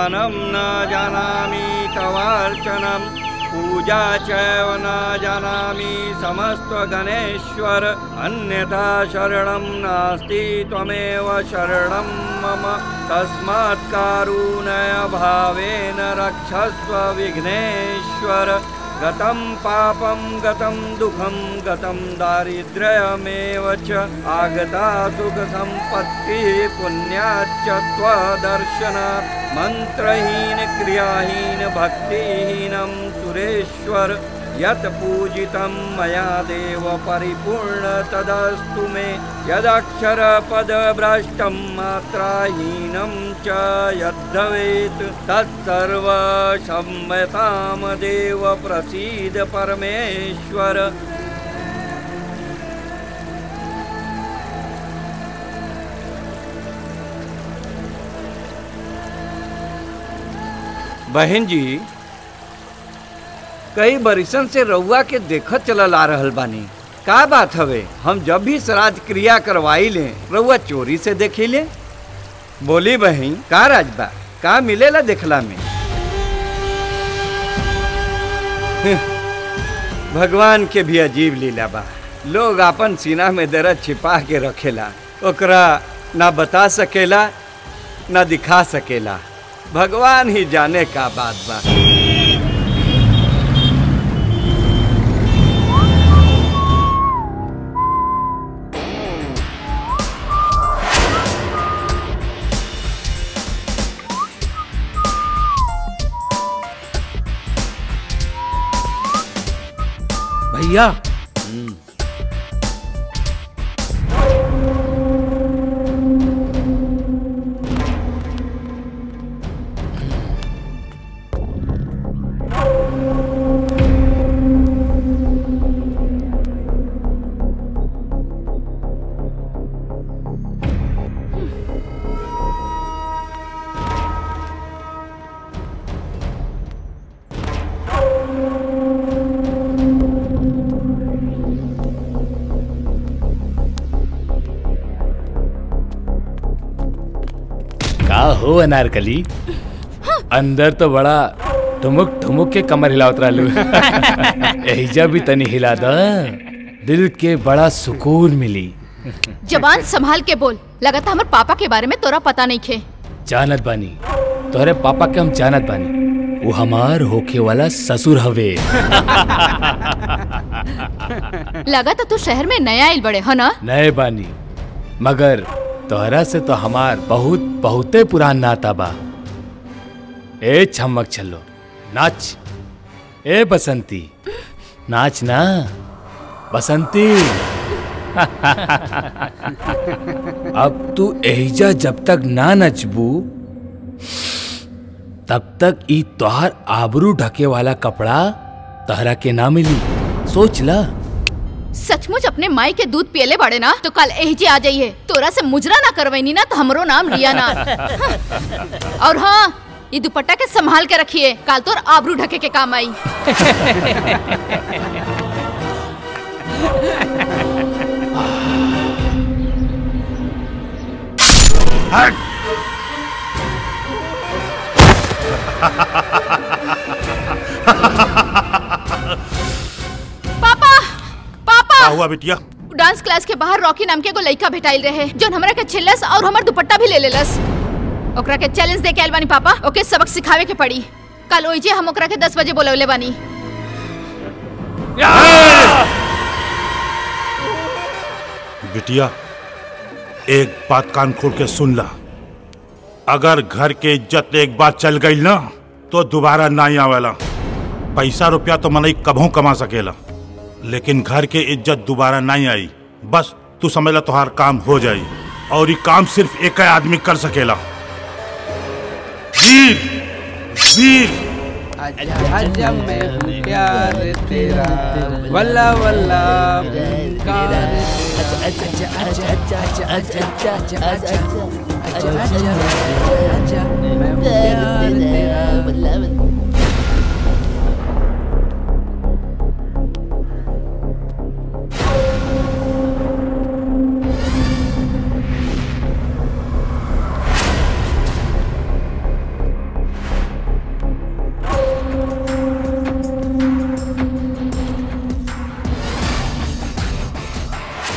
ध्यानं न जानामि तवार्चनं पूजा चैव न जानामि समस्त्वगणेश्वर अन्यथा शरणं नास्ति त्वमेव शरणं मम तस्मात् कारुण्यभावेन रक्षस्व विघ्नेश्वर गतं पापं गतं दुःखं गतं दारिद्र्यमेव च आगता सुखसम्पत्तिः पुण्याच्च त्वदर्शनात् मन्त्रहीन क्रियाहीन भक्तिहीनं सुरेश्वर यत् पूजितं मया देव परिपूर्ण तदस्तु मे यदक्षरपदभ्रष्टं मात्राहीनं च यद्भवेत् तत्सर्वसम्मतां देव प्रसीद परमेश्वर बहन जी कई बरिसन से रउआ के देखत चलल आ रहल बानी का बात हवे हम जब भी श्राद्ध क्रिया करवाई ले रउआ चोरी से देखी ले बोली बहन का राज बा का मिलेला देखला में भगवान के भी अजीब लीला बा लोग अपन सीना में दर्द छिपा के रखेला ओकरा ना बता सकेला ना दिखा सकेला भगवान ही जाने का बात बा भैया का हो अनारकली अंदर तो बड़ा ठुमुक ठुमुक के कमर हिलावत रहलू एहिजा भी तनी हिला द दिल के बड़ा सुकून मिली जबान संभाल के बोल लगाता हमर पापा के बारे में तोरा पता नहीं खे जानत बानी तोहरे पापा के हम जानत बानी वो हमार होखे वाला ससुर हवे लगा तो तू शहर में नया आइल बड़े है ना नए बानी मगर तोहरा से तो हमार बहुत बहुते पुरान नाता बा ए छमक छलो नाच ए बसंती नाच ना बसंती अब तू एहिजा जब तक ना नचबू तब तक ई तोहार आबरू ढके वाला कपड़ा तहरा के ना मिली सोच ला सचमुच अपने माई के दूध पियले बड़े ना तो कल एहिजे आ जाइए तोरा से मुजरा ना करवैनी ना तो हमरो नाम रिया ना और हाँ ये दुपट्टा के संभाल के रखिए कल तोर आबरू ढके के काम आई पापा पापा का हुआ बिटिया डांस क्लास के बाहर रॉकी नाम के एगो लड़का भेटाइल रहे जो हमरा के छिल्लस और हमर दुपट्टा भी ले लेलस ओकरा के चैलेंज दे के आइल बानी पापा ओके सबक सिखावे के पड़ी कल ओइजे हम ओकरा के 10 बजे बोलवले बानी बिटिया एक बात कान खोल के सुन ला अगर घर के इज्जत एक बार चल गई ना तो दोबारा ना ही आवेला पैसा रुपया तो मनई कभों कमा सकेला लेकिन घर के इज्जत दोबारा नहीं आई बस तू समझ ला तुहार काम हो जाई और ये काम सिर्फ एक ही आदमी कर सकेला वीर वीर आजा आजा मैं हूँ प्यार तेरा वल्ला वल्ला प्यार तेरा। आजा आजा आजा आजा आजा आजा आजा आजा आजा आजा मैं हूँ प्यार तेरा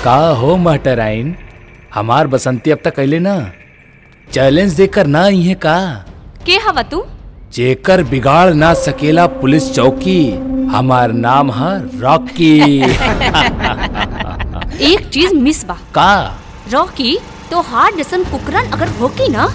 का हो मटराइन हमार बसंती अब तक अले ना चैलेंज देकर ना इहे का के हवा तू जेकर बिगाड़ ना सकेला पुलिस चौकी हमार नाम है रॉकी एक चीज मिस बा का रॉकी तो हार जैसन कुकरन अगर होकी ना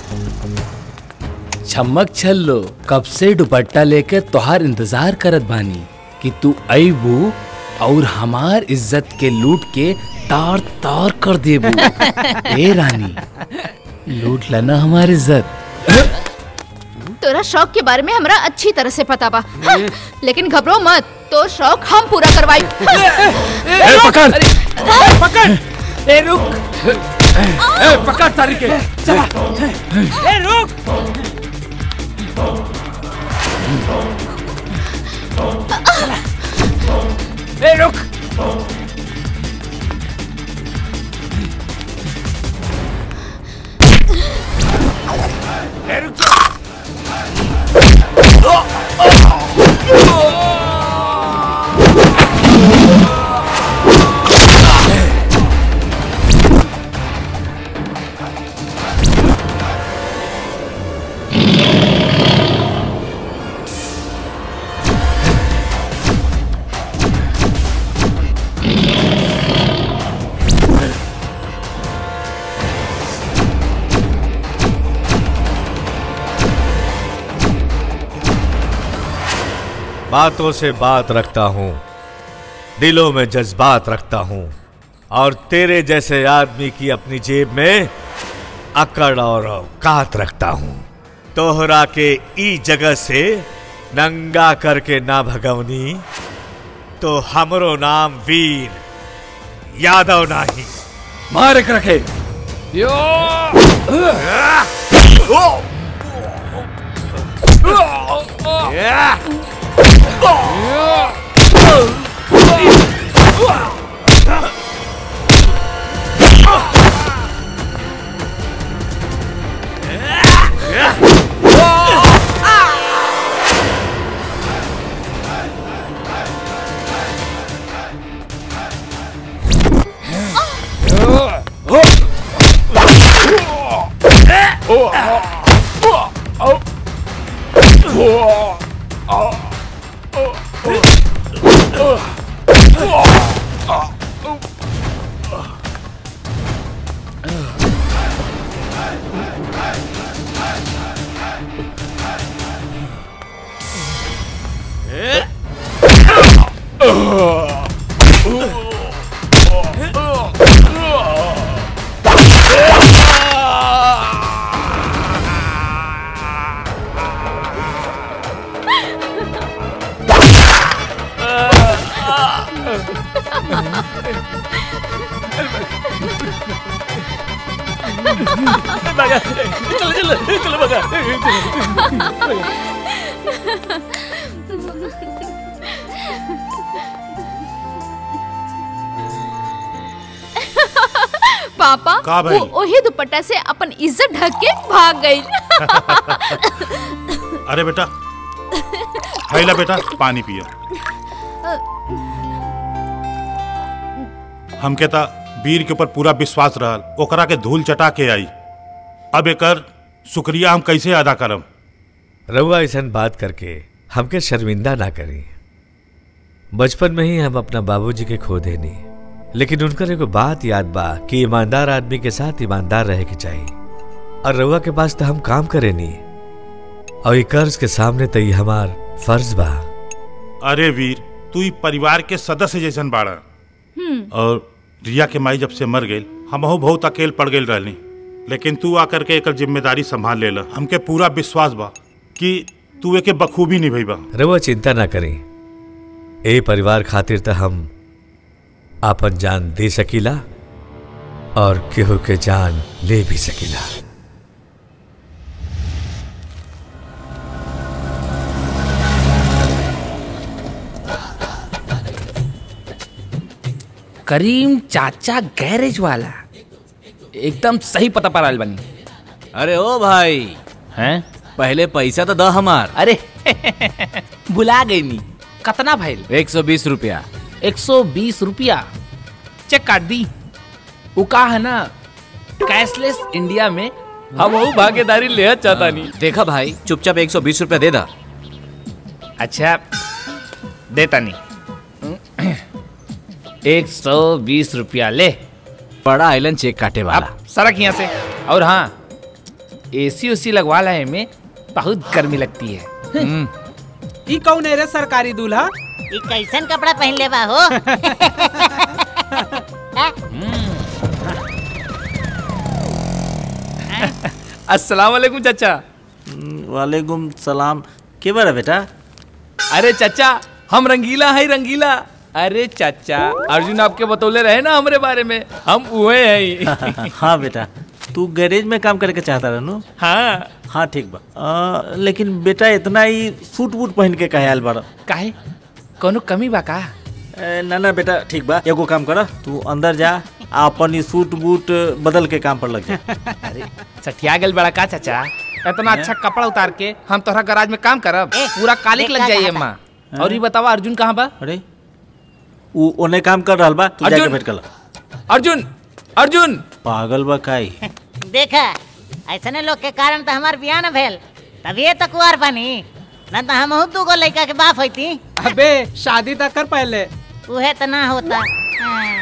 छमक छल्लो कब से दुपट्टा लेके तोहार इंतजार करत बानी कि तू अबू और हमार इज्जत के लूट के तार तार कर देबू ए रानी लूट लेना हमार इज्जत तोरा शौक के बारे में हमरा अच्छी तरह से पता बा हाँ, लेकिन घबरो मत तो शौक हम पूरा करवाई ए, पकड़ पकड़ ए रुक ए पकड़ सारी के चला ए रुक ए रुक ए रुक बातों से बात रखता हूँ दिलों में जज्बात रखता हूँ और तेरे जैसे आदमी की अपनी जेब में अकड़ और औकात रखता हूँ तोहरा के ई जगह से नंगा करके ना भगवनी तो हमरो नाम वीर यादव नाही मार एक रखे पापा का भइल? वो वही दुपट्टा से अपन इज्जत ढक के भाग गई अरे बेटा हैला बेटा पानी पिया हमके ता वीर के ऊपर पूरा विश्वास रहल ओकरा के धूल चटा के आई अब एकर शुक्रिया हम कैसे अदा करम रउआ ऐसा बात करके हमके शर्मिंदा ना करी बचपन में ही हम अपना बाबूजी के खो देनी लेकिन उनकर एगो बात याद बा कि ईमानदार आदमी के साथ ईमानदार रहे के चाहिए और रउआ के पास तो हम काम करे नी और ई कर्ज के सामने तो ये हमार फर्ज बा अरे वीर तू ई परिवार के सदस्य जैसन बाड़ा और रिया के माई जब से मर गई हमहू बहुत अकेल पड़ गई रहनी लेकिन तू आकर के एकर जिम्मेदारी संभाल लेला हमके पूरा विश्वास बा कि तू एके बखूबी निभैबा रउआ चिंता ना करी ए परिवार खातिर तो हम आपन जान दे सकीला और केहू के जान ले भी सकीला करीम चाचा गैरेज वाला एकदम सही पता पर आयल बनी अरे ओ भाई हैं पहले पैसा तो द हमार अरे बुला गई नी कतना भइल एक सौ बीस रुपया एक सौ बीस रुपया चेक काट दी वो का है ना कैशलेस इंडिया में हम वो भागीदारी ले चाहता नहीं देखा भाई चुपचाप एक सौ बीस रुपया दे दा अच्छा देता नहीं एक सौ बीस रुपया ले बड़ा आइलैंड चेक काटे वाला अब सड़क यहाँ से और हाँ एसी उसी लगवा लाए में बहुत गर्मी लगती है ई कौन है रे सरकारी दूल्हा ई कैसन कपड़ा पहन ले बा हो अस्सलाम वालेकुम चाचा वालेकुम सलाम के बारे बेटा अरे चाचा हम रंगीला है रंगीला अरे चाचा अर्जुन आपके बतौले रहे ना हमारे बारे में हम उहे हैं हाँ बेटा तू गैरेज में काम करके चाहता रहनु हाँ हाँ ठीक बा आ, लेकिन बेटा इतना ही सूट वूट पहन के कहे आयल बारा काहे कोनो कमी बा का ए, ना ना बेटा ठीक बा एगो काम कर तू अंदर जा आ अपन ई सूट बूट बदल के काम पर लग जा अरे सठिया गेल बड़ा का चाचा इतना अच्छा कपड़ा उतार के हम तोहरा गराज में काम करब ए, पूरा कालिक देख लग जाइए का माँ और ये बतावा अर्जुन कहाँ बा अरे उ ओने काम कर रहल बा तू जाके अर्जुन! भेंट कर ला। अर्जुन अर्जुन पागल बा काई देखा ऐसने लोग के कारण तो हमार बियाह न भेल तभी तो कुआर बनी न तो हम दूगो लड़का के बाप होती अबे शादी तक कर पहले उहे तो ना होता हाँ।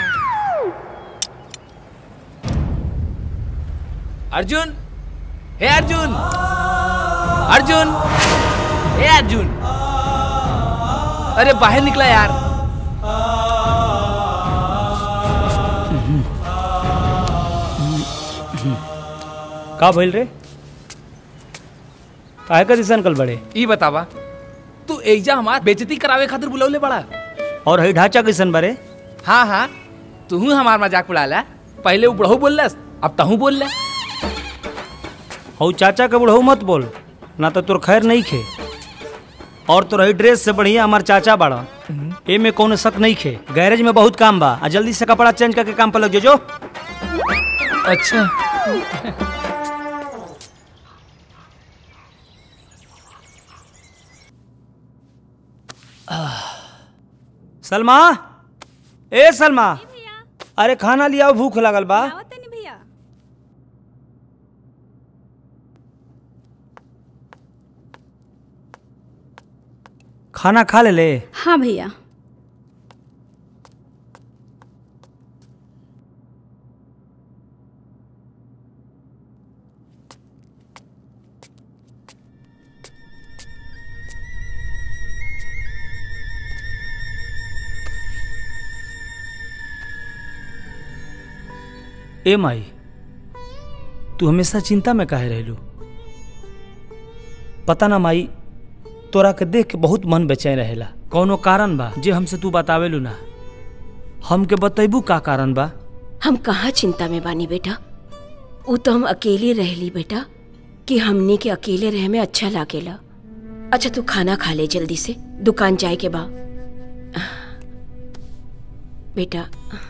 अर्जुन हे अर्जुन अर्जुन हे अर्जुन अरे बाहर निकला यार का भइल रे काहे का दिसन कल बड़े ई बतावा तू एजा हमार बेइज्जती करावे खातिर बुलौले बड़ा और हई ढांचा कैसन बारे हाँ हाँ तू हमार मजाक उड़ाला पहले वो बुढ़ऊ बोललस अब तहू बोल ले हऊ चाचा के बुढ़ऊ मत बोल ना तो तोर खैर नहीं खे और तोर हई ड्रेस से बढ़िया हमार चाचा बाड़ा ए में कोनो शक नहीं खे गैरेज में बहुत काम बा आ जल्दी से कपड़ा चेंज करके काम पर लग जो जो अच्छा सलमा ए सलमा अरे खाना लियाओ भूख लगल बा खाना खा ले ले हाँ भैया ए माई तू हमेशा चिंता में काहे रहलू पता ना माई तोरा के देख के बहुत मन बेचैन रहेला कौनो कारण बा जे हमसे तू बतावेलू ना हमके बतैबू का कारण बा हम कहाँ चिंता में बानी बेटा वो तो हम अकेले रहली बेटा कि हमने के अकेले रह में अच्छा लागेला अच्छा तू खाना खा ले जल्दी से दुकान जाए के बा बेटा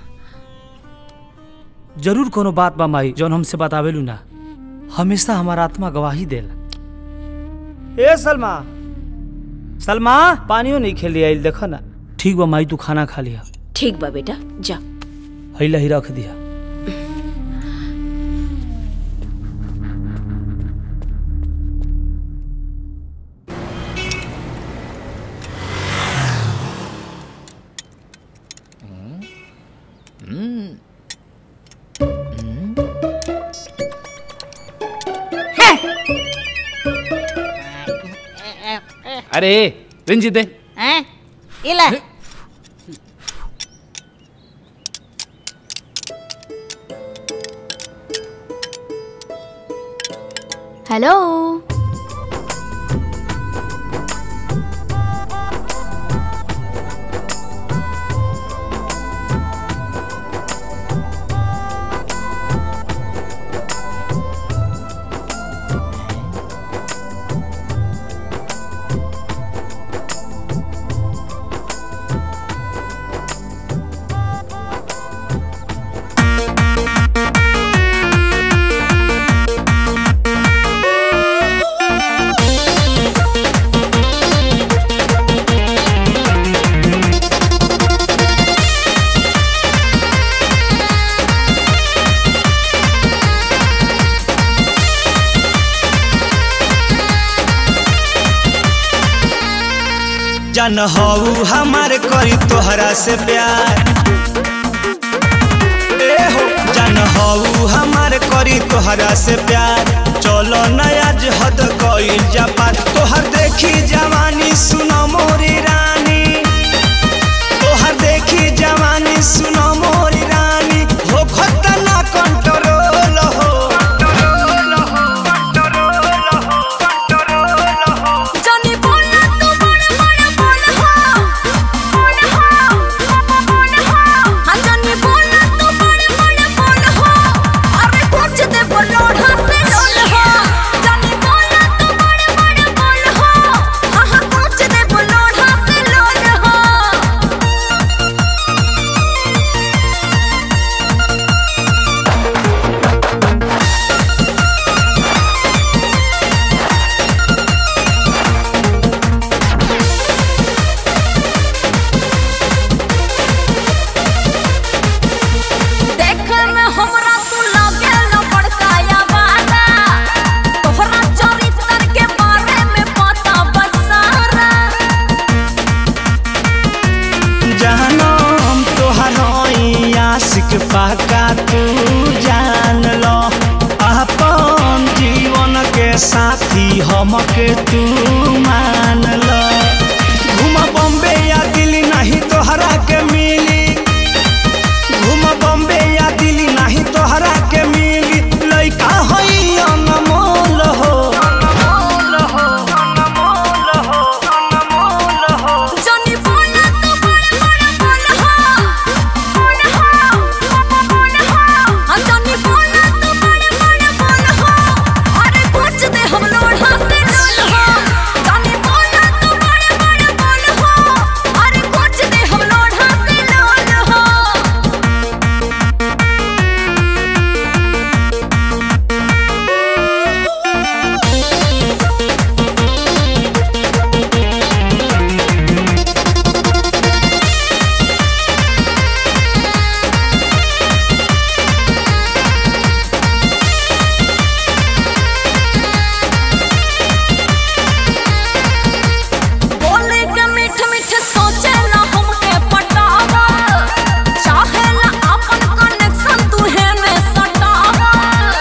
जरूर कोनो बात बा माई जौन हमसे बतावेलू ना हमेशा हमारा आत्मा गवाही देला ए सलमा सलमा पानियो नहीं खेली आइल देखो ना ठीक बा माई तू खाना खा लिया ठीक बा बेटा जा हैला ही रख दिया अरे रिंजी दे हैं? इला हेलो जन हऊ हमार करी तोहरा से प्यार ए हो जन हऊ हमार करी तोहरा से प्यार चलो नया हद कइल जापा तोहर देखी जवानी सुनो मोरी रानी तोहर देखी जवानी सुनो मोरी रानी हो खतना कंट्रोल हो जानी बोला तू बड़े बड़े बोल हो बोल हो बोल हो हाँ जानी बोला तू बड़े बड़े बोल हो अरे कुछ दे बोलोड़ा से लोल हो जानी बोला तू बड़े बड़े बोल हो हाँ हाँ कुछ दे बोलोड़ा से लोल हो देखे में हमरा तू लगे न बड़काया वाला तोहरा चरित्र के बारे में पता बसारा जानम तोहर हई आशिक पाका तू जान लो अपन जीवन के साथी हमके तू मान लो घूम बॉम्बे या दिल्ली नहीं तोहरा के मिली घूम बॉम्बे या दिल्ली नहीं तोहरा के मिली लइका हई अनमोल हो जानी बोला तू बड़े बड़े बोल हो बोल हो बोल हो हाँ जानी बोला तू बड़े बड़े बोल हो अरे कुछ दे हम लोढ़ा से लोल हो जानी बोला तू बड़े बड़े बोल हो अरे कुछ दे हम लोढ़ा से लोल हो बोले के मीठ मीठ सोचे ना हमके पटावा चाहे ना अपन कनेक्शन तुहे में सटावा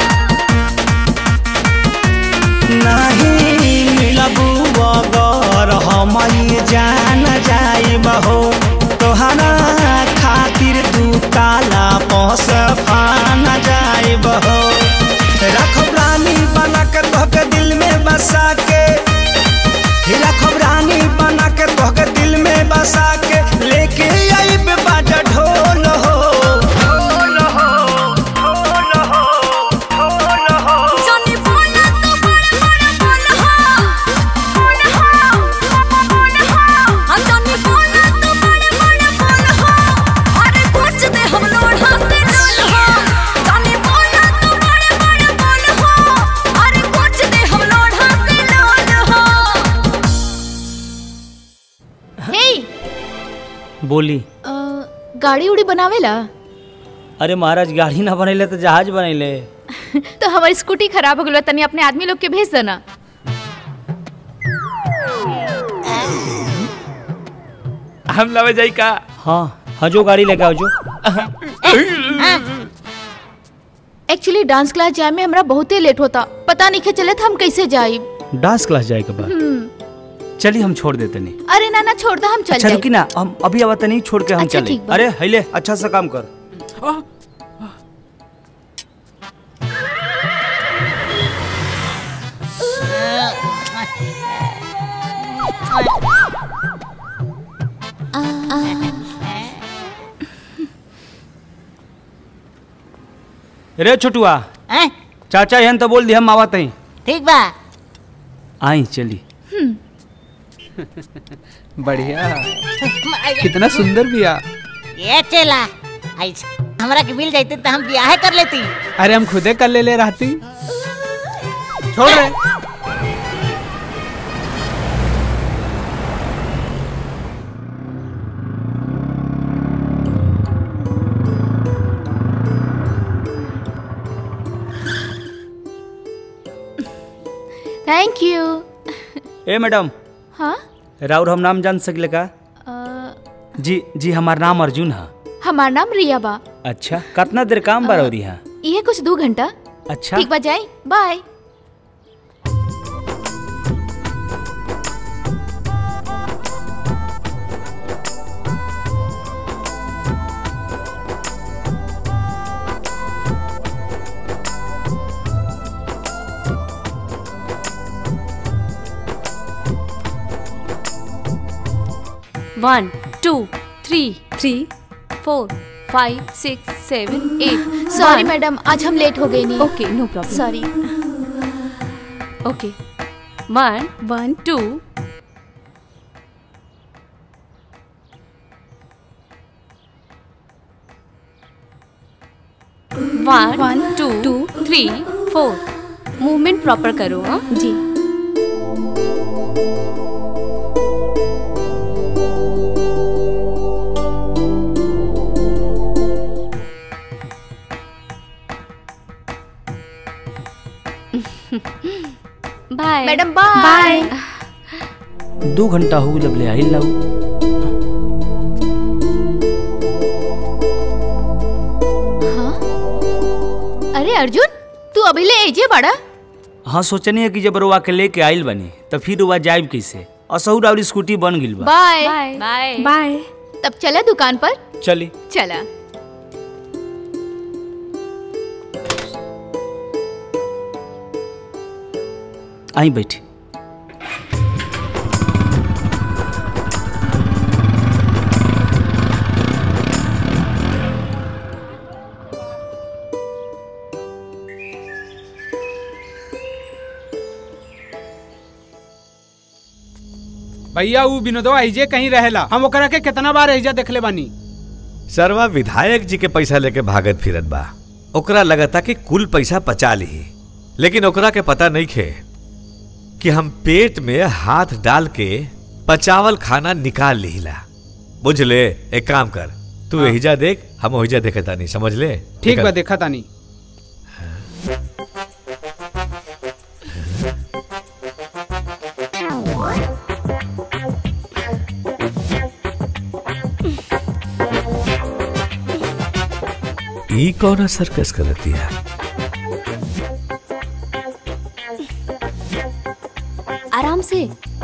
नहीं मिलबू अगर हम जान जाइब हो तोहरा खातिर दू ताला पहुँच फान जाइब हो रखब रानी बना के तोहके दिल में बसा के रखब रानी बना के तोहके दिल में बसा के लेके आइब बाजा ढोल हो ढोल हो ढोल हो ढोल हो जानी बोला तू बड़े बड़े बोल हो बोल हो बोल हो हाँ जानी बोला तू बड़े बड़े बोल हो अरे कुछ दे हम लोढ़ा से लोल हो जानी बोला तू बड़े बड़े बोल हो अरे कुछ दे हम लोढ़ा से लोल हो हे बोली अ, गाड़ी उड़ी बनावेला अरे महाराज गाड़ी ना बनैले तो जहाज बनैले तो हमारी स्कूटी खराब हो गई तनी अपने आदमी लोग के भेज देना हम लवे जाई का हाँ हजो गाड़ी लेके आओ जो एक्चुअली डांस क्लास जाए में हमरा बहुते लेट होता पता नहीं के चले था हम कैसे जाई डांस क्लास जाए के बाद चलिए हम छोड़ देते नहीं अरे ना ना छोड़ दो हम चल अच्छा जाए रुकी ना हम अभी आवत नहीं छोड़ के हम अच्छा, चले ठीक बा। अरे हैले अच्छा सा काम कर रे छोटुआ हैं? चाचा यहन तो बोल दी हम आवत हैं ठीक बा आई चली बढ़िया कितना सुंदर बिया ये चला ऐसे हमरा के मिल जाती तो हम ब्याह कर लेती अरे हम खुदे कर ले ले रहती छोड़ रहे थैंक यू ए मैडम हाँ राउर हम नाम जान सकले का जी जी हमार नाम अर्जुन है हमार नाम रिया बा अच्छा कितना देर काम बा और यहाँ ये कुछ दो घंटा अच्छा ठीक बा जाए bye one two three three four five six seven eight sorry madam आज हम लेट हो गए नहीं okay no problem sorry okay one one two one one two two three four movement proper करो हाँ जी बाय मैडम बाय दो घंटा हो गई ले आई लाऊ अरे अर्जुन तू अभी ले एजे बड़ा हाँ सोचनी है कि जब रुआ के लेके आइल बनी तो फिर रुआ जाइब कैसे असहूर और स्कूटी बन गिल बा बाय बाय बाय तब चला दुकान पर चली चला आई बैठी भैया ऊ विनोदवा ऐजे कहीं रहेला हम ओकरा के कितना बार ऐजा देखले बानी सरवा विधायक जी के पैसा लेके भागत फिरत बा ओकरा लगता कि कुल पैसा पचा ली लेकिन ओकरा के पता नहीं खे कि हम पेट में हाथ डाल के पचावल खाना निकाल लीला बुझ ले एक काम कर तू एहिजा देख हम ओहिजा देखे तानी समझ ले ठीक निकल। बा देखा तानी ई कौन सर्कस करती है आराम से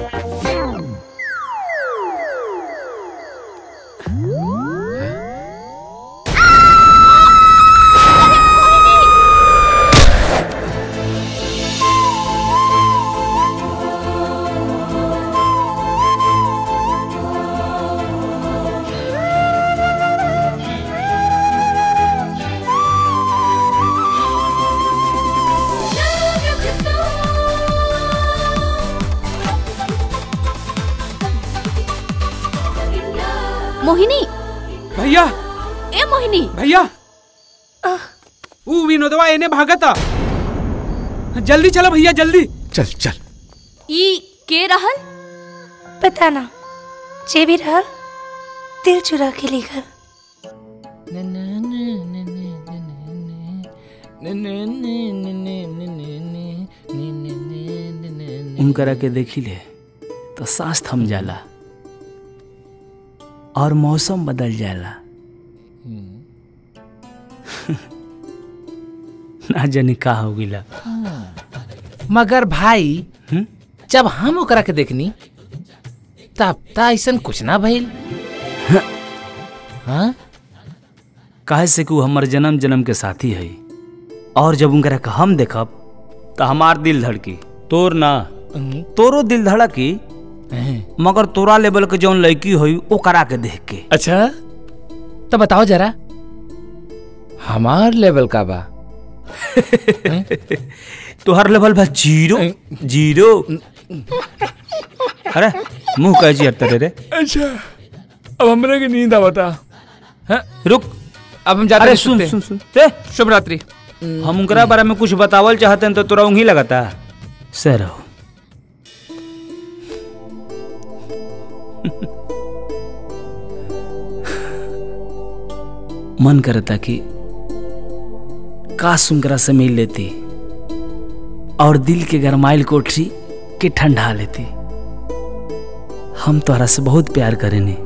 मोहिनी भैया ए मोहिनी भैया ऊ विनोदवा एने भागता जल्दी चलो भैया जल्दी चल चल ई के रहल पता ना जे भी रहल दिल चुरा के ले गल उनकरा के देखी ले तो सांस थम जाला और मौसम बदल जाला ना जाने का हो गिला मगर भाई जब हम ओकरा के देखनी तब त ऐसन कुछ ना भइल हाँ काहे से कि उ हमर जन्म जन्म के साथी है और जब उनकरा के हम देखब तो हमार दिल धड़की तोर ना तोरो दिल धड़की मगर तोरा लेवल के जौन लड़की हुई ओ करा के देख के अच्छा तो बताओ जरा हमार लेवल का बा तोहर लेवल बा जीरो जीरो अरे मुंह कह जी हटते रे अच्छा अब हमरा की नींद आवता रुक अब हम जाते अरे हैं सुन सुते। सुन सुन ते शुभ रात्रि हम उनकरा बारे में कुछ बतावल चाहते हैं तो तोरा उंगी लगता सर रहो मन करता कि काश उनकरा से मिल लेती और दिल के गरमाइल कोठरी के ठंडा लेती हम तोहरा से बहुत प्यार करेनी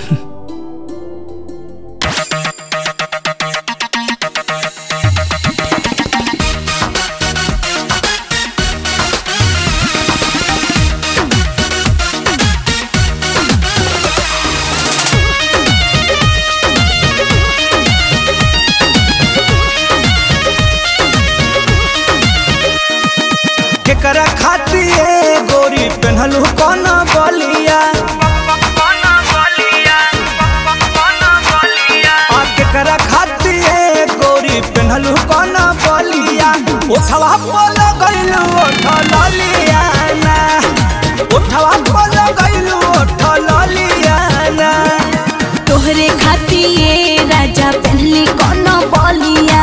केकरा खातिर गोरी पेन्हलू कौन बलिया आ केकरा खातिर गोरी पेन्हलू कौन बलिया ओठवा पल गइलू ओठ ललिया ना ओठवा पल गइलू ओठ ललिया ना तोहरे खातिर राजा पहनली कौन बलिया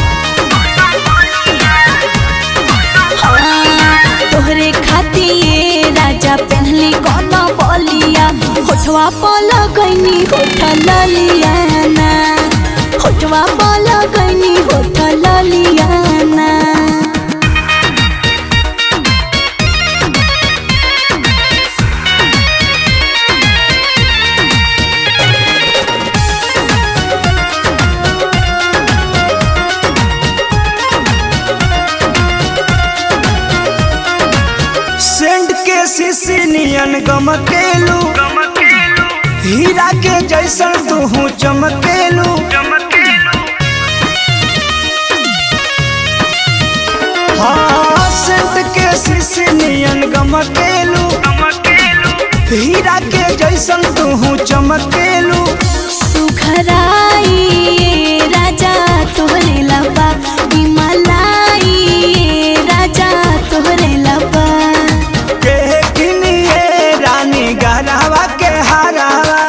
हाँ, तोहरे खातिर राजा पहनली कौन बलिया होठवा पल गईनी होठ ललिया ना होठवा पल गईनी होठ ललिया ना सेंट के सीसी नियन गमकेलू हीरा के जैसन तू चमकेलू हाँ सेंट के सीसी नियन गमकेलू हीरा के जैसन तू चमकेलू सुखराई राजा तोहरे लबा हिमालय राजा तोहरे लबा के किनिए रानी गहरावा के हरावा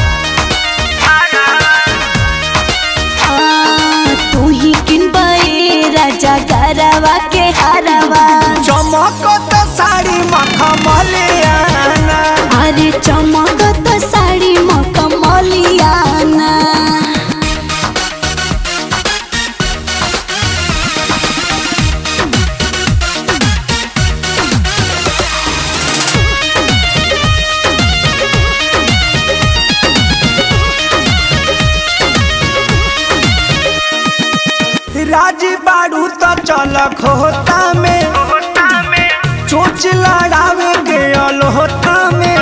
आ, तू ही किनबे राजा गरवा के हरवा चमकत साड़ी मखमलियाना अरे चमकत साड़ी मखमलियाना राजी बाड़ू तो चल खोता में चोच लड़ावे के अलोहता में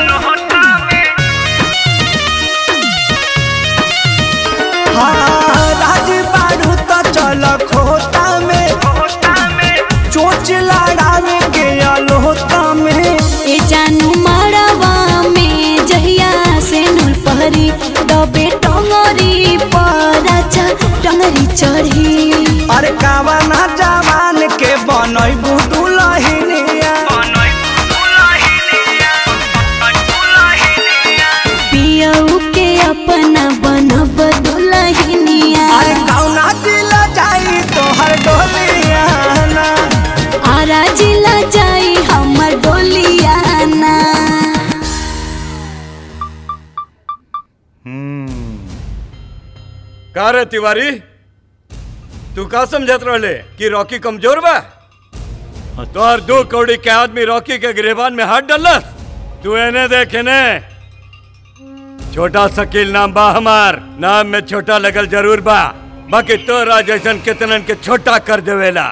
हाँ राजी बाड़ू तो चल खोता में चोच लड़ावे के अलोहता में ए जानू मड़वा में जहिया से नूल पहरी दबे टंगरी पर राजा टंगरी चढ़ी अरे कावा ना जवान के बनई बुदू लहिनिया पियऊ के अपना बनब दुलहिनिया अरे कौना दिल जाई तोहर डोलिया ना आरा जिला जाई हमर डोलियाना का रे तिवारी तू का समझत रहले कि रॉकी कमजोर बा तोहर दो कौड़ी के आदमी रॉकी के गिरेबान में हाथ डलस तू एने देख एने छोटा शकील नाम बा हमार नाम में छोटा लगल जरूर बा बाकी तोरा जैसन कितनन के छोटा कर देवेला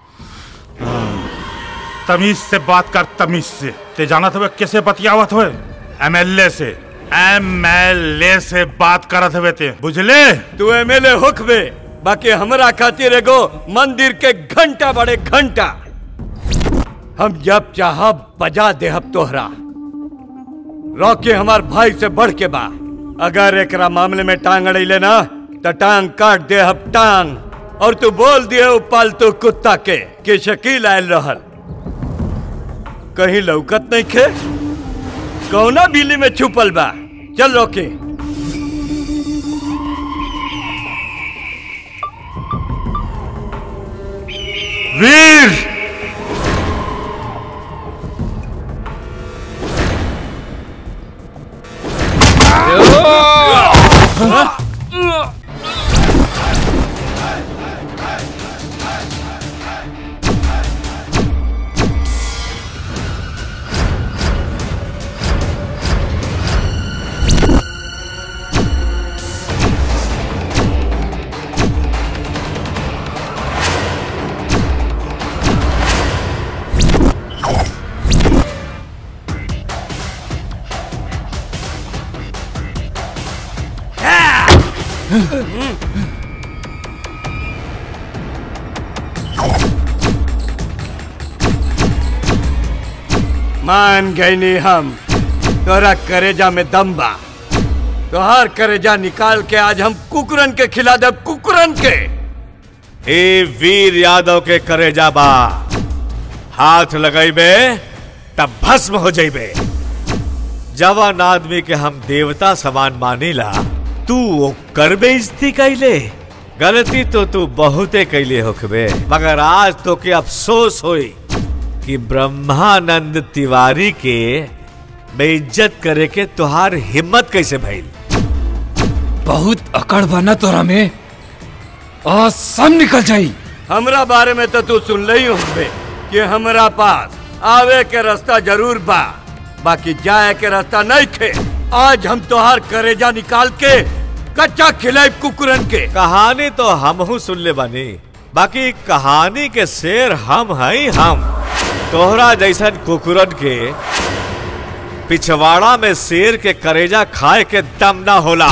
तमीज से बात कर तमीज से ते जानत हुए कैसे बतियावत हुए एमएलए से एमएलए से बात करत हुए ते बुझले तू एमएलए होखबे बाकी हमरा खातिर एगो मंदिर के घंटा बड़े घंटा हम जब चाह बजा देहब तोहरा रॉकी हमार भाई से बढ़ के बा अगर एकरा मामले में टांग अड़ैले ना तो टांग काट देहब टांग और तू बोल दिए उ पालतू कुत्ता के कि शकील आयल रहल कहीं लौकत नहीं खे कौना बिल्ली में छुपल बा चल रॉकी वीर मान गईनी हम तोरा करेजा में दम बा तोहार करेजा निकाल के आज हम कुकुरन के खिला दे कुकुरन के ए वीर यादव के करेजा बा हाथ लगैबे तब भस्म हो जइबे जवान आदमी के हम देवता समान मानीला तू वो कर बेइज्जती कैले गलती तो तू बहुते कैले होखबे मगर आज तो के अफसोस होई कि ब्रह्मानंद तिवारी के बेइज्जत करे के तुहार हिम्मत कैसे भइल बहुत अकड़ बना तोरा में आज सब निकल जाई हमरा बारे में तो तू सुन ही होबे कि हमरा पास आवे के रास्ता जरूर बा बाकी जाए के रास्ता नहीं खे आज हम तोहार करेजा निकाल के कच्चा खिलाई कुकुरन के कहानी तो हमहू सुन ले बानी बाकी कहानी के शेर हम हैं हम तोहरा जैसन कुकुरन के पिछवाड़ा में शेर के करेजा खाए के दम ना होला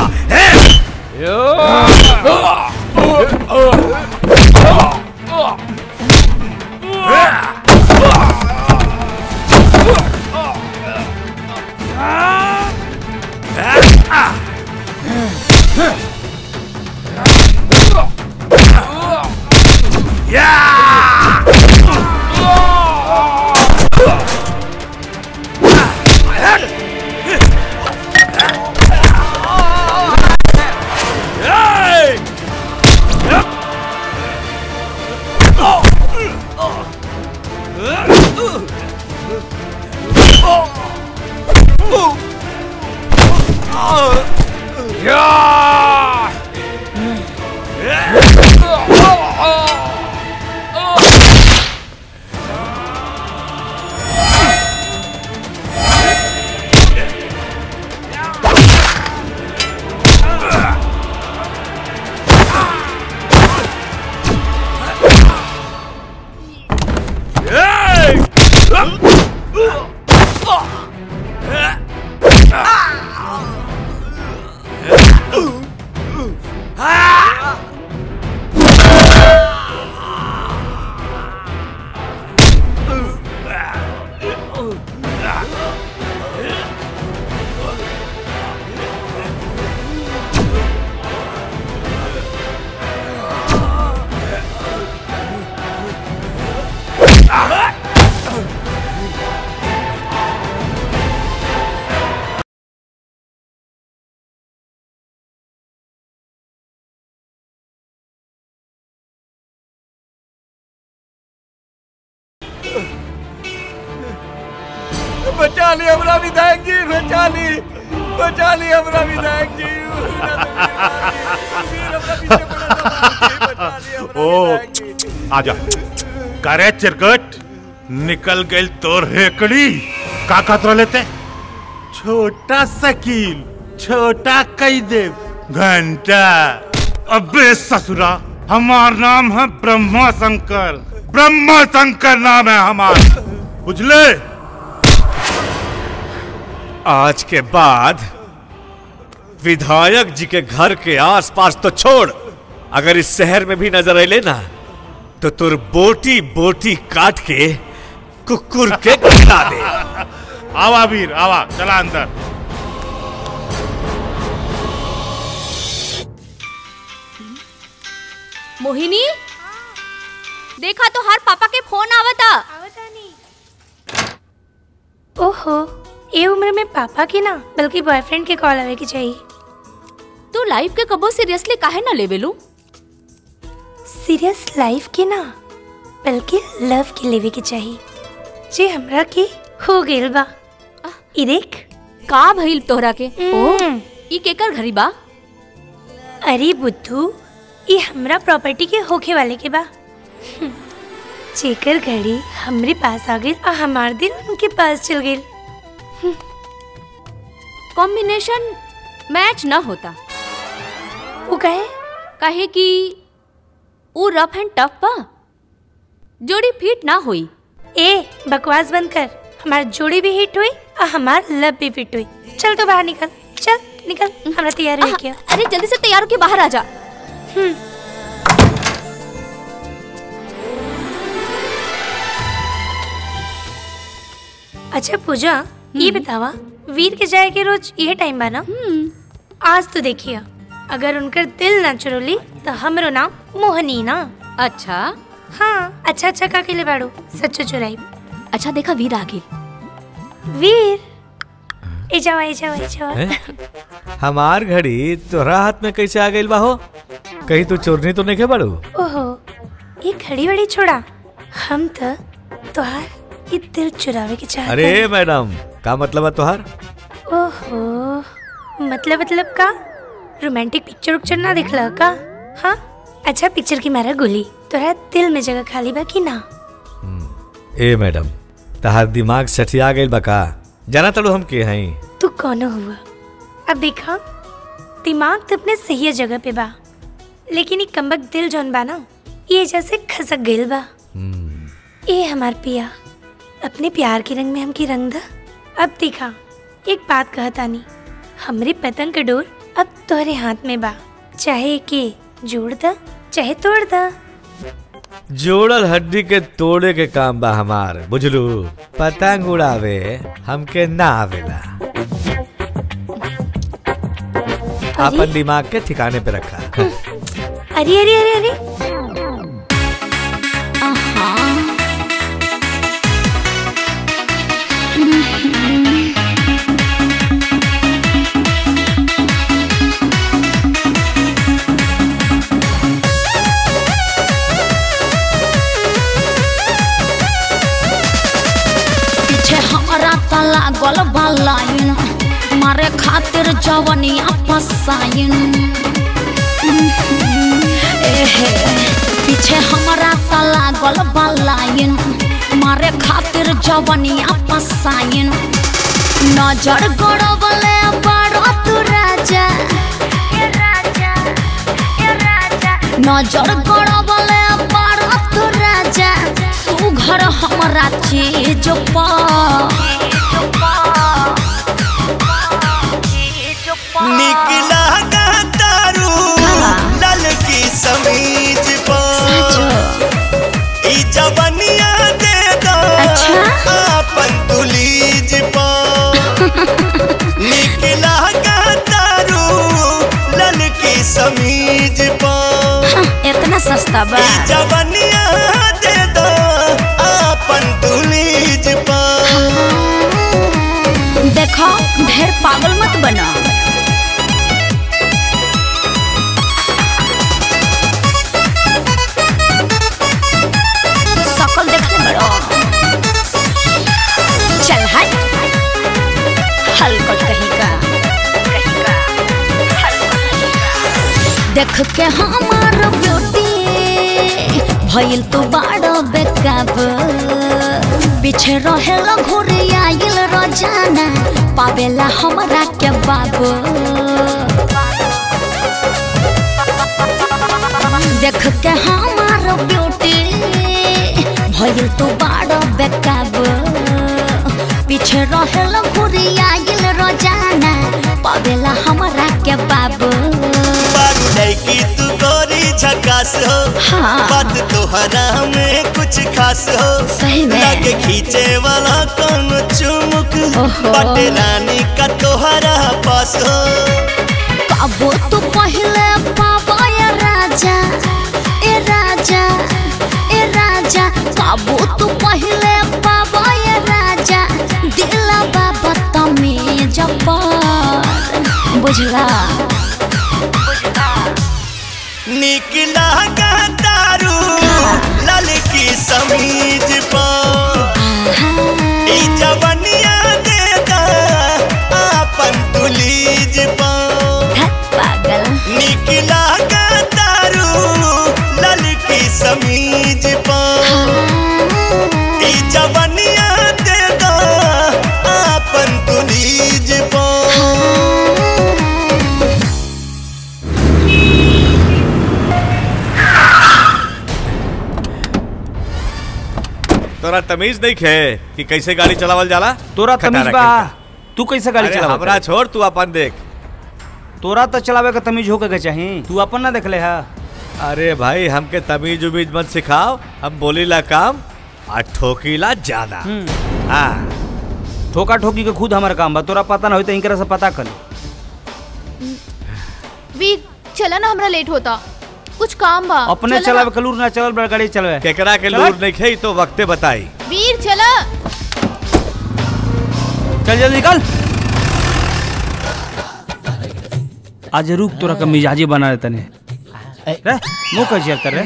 बचा ली हमरा विधायक जी बचा ली बचा ली हमरा विधायक जी ओ आजा करे चिरकट निकल गई तोर हेकड़ी का खतरा लेते छोटा सकील छोटा कई दे घंटा अबे ससुरा हमार नाम है ब्रह्मा शंकर ब्रह्मा शंकर नाम है हमार बुझले आज के बाद विधायक जी के घर के आसपास तो छोड़ अगर इस शहर में भी नजर अले ना तो तुर बोटी बोटी काट के कुकुर के खिला दे आवा वीर आवा चला अंदर मोहिनी देखा तो हर पापा के फोन आवता ओहो ये उम्र में पापा की ना बल्कि बॉयफ्रेंड के कॉल आवे की चाहिए तू लाइफ के कबो सीरियसली काहे ना लेवेलू सीरियस लाइफ की ना बल्कि लव के लेवे की चाहिए जे हमरा के हो गेल बा ई देख का भइल तोहरा के ओ ई केकर घरी बा अरे बुद्धू ये हमरा प्रॉपर्टी के होखे वाले के बा हम्म, जेकर घड़ी हमरे पास आ गई और हमार दिन उनके पास चल गई कॉम्बिनेशन मैच ना होता वो कहे कहे कि वो रफ एंड टफ बा जोड़ी फिट ना हुई ए बकवास बंद कर हमार जोड़ी भी हिट हुई और हमार लब भी फिट हुई चल तो बाहर निकल चल निकल हमरा तैयार हो गया अरे जल्दी से तैयार होके बाहर आ जा अच्छा पूजा ये बतावा वीर के जाए के रोज ये टाइम बा ना आज तो देखिए अगर उनकर दिल ना चुरोली तो हमरो नाम मोहनी ना अच्छा हाँ अच्छा अच्छा का के लिए बाड़ू सच्चो चुराई अच्छा देखा वीर आ गेल वीर ए जावा ए जावा ए जावा हैं? हमार घड़ी तोहरा हाथ में कैसे आ गई बा हो कहीं तू चोरनी तो नहीं के बड़ू ओहो ये घड़ी वड़ी छोड़ा हम तो तोहार ये दिल चुरावे के चाहते अरे मैडम का मतलब है तोहार ओहो मतलब मतलब का रोमांटिक पिक्चर उक्चर ना दिखला का हाँ अच्छा पिक्चर की मारा गोली तोरा दिल में जगह खाली बा कि ना ए मैडम तहार दिमाग सठिया गई बा का जाना तड़ू हम के हई तू कौन हुआ अब देखा दिमाग तो अपने सही जगह पे बा लेकिन ये कमबक दिल जौन बा ना ये जैसे खसक गइल बा ए हमार पिया अपने प्यार के रंग में हमकी रंग दा अब देखा एक बात कहता नहीं हमरे पतंग का डोर अब तोहरे हाथ में बा चाहे के जोड़ दा चाहे तोड़ दा जोड़ल हड्डी के तोड़े के काम बा हमार बुझलू पतंग उड़ावे हमके ना आवेला अपन दिमाग के ठिकाने पे रखा अरे अरे अरे अरे पीछे हमारा तला गल लाइन मारे खातिर जवनिया फसाइन एहे पीछे हमारा तला गल लाइन मारे खातिर जवनिया फसाइन नजर गड़बले बड़ो तू राजा नजर गड़बले बड़ो तू राजा सुघर हमरा चीज पर निकला का तारू लाल की समीज पर ई जवनिया दे दो अपन तुलीज पर निकला का तारू लाल की समीज पर इतना सस्ता बा ई जवनिया दे दो अपन तुलीज पर देखो ढेर पागल मत बना सकल देखते बड़ो चल हट हल्कल कहीं का देख के हमार ब्यूटी भइल तो बाड़ो बेकाब पीछे रहेला घुरे आइल रोजाना पावेला हमरा के बाबू देख के हमार ब्यूटी भइल तो बाड़ो बेकाब पीछे रहेला घुरे आइल रोजाना पावेला हमरा के बाबू बारू लड़की तू गोरी झकास हो हाँ। बात तोहरा में कुछ खास हो सही में। लगे खींचे वाला कौन चुमुक ओहो। बटे रानी का तोहरा पास हो काबो तू पहले पावा ए राजा ए राजा ए राजा काबो तू पहले पावा ए राजा दिला बाबा तमेज पर बुझला निकला का तारू लाल की समीज पर ई जवनिया दे दा अपन तुलीज पर पागल निकला का तारू लाल की समीज पर ई जवनिया दे दा अपन तुलीज पर तोरा तमीज नहीं खे कि कैसे गाड़ी चलावल जाला तोरा तमीज खटारा बा खेलता। तू कैसे गाड़ी अरे चलावत हमरा है? छोड़ तू अपन देख तोरा तो चलावे का तमीज होके के चाहिए तू अपन ना देखले हा अरे भाई हमके तमीज उमीज मत सिखाओ हम बोलीला काम आ ठोकीला ज्यादा हाँ ठोका ठोकी के खुद हमारा काम बा तोरा पता ना होई तो इनकरा से पता कर वीर चला ना हमरा लेट होता कुछ काम बा अपने चला चलावे कलूर ना चलल बड़ा गाड़ी चलवे केकरा के लूर नहीं खई तो वक्ते बताई ना। वीर चला चल जल्दी निकल आज रुक तोरा का मिजाजी बना देते ने रे मुंह कर शेयर कर रे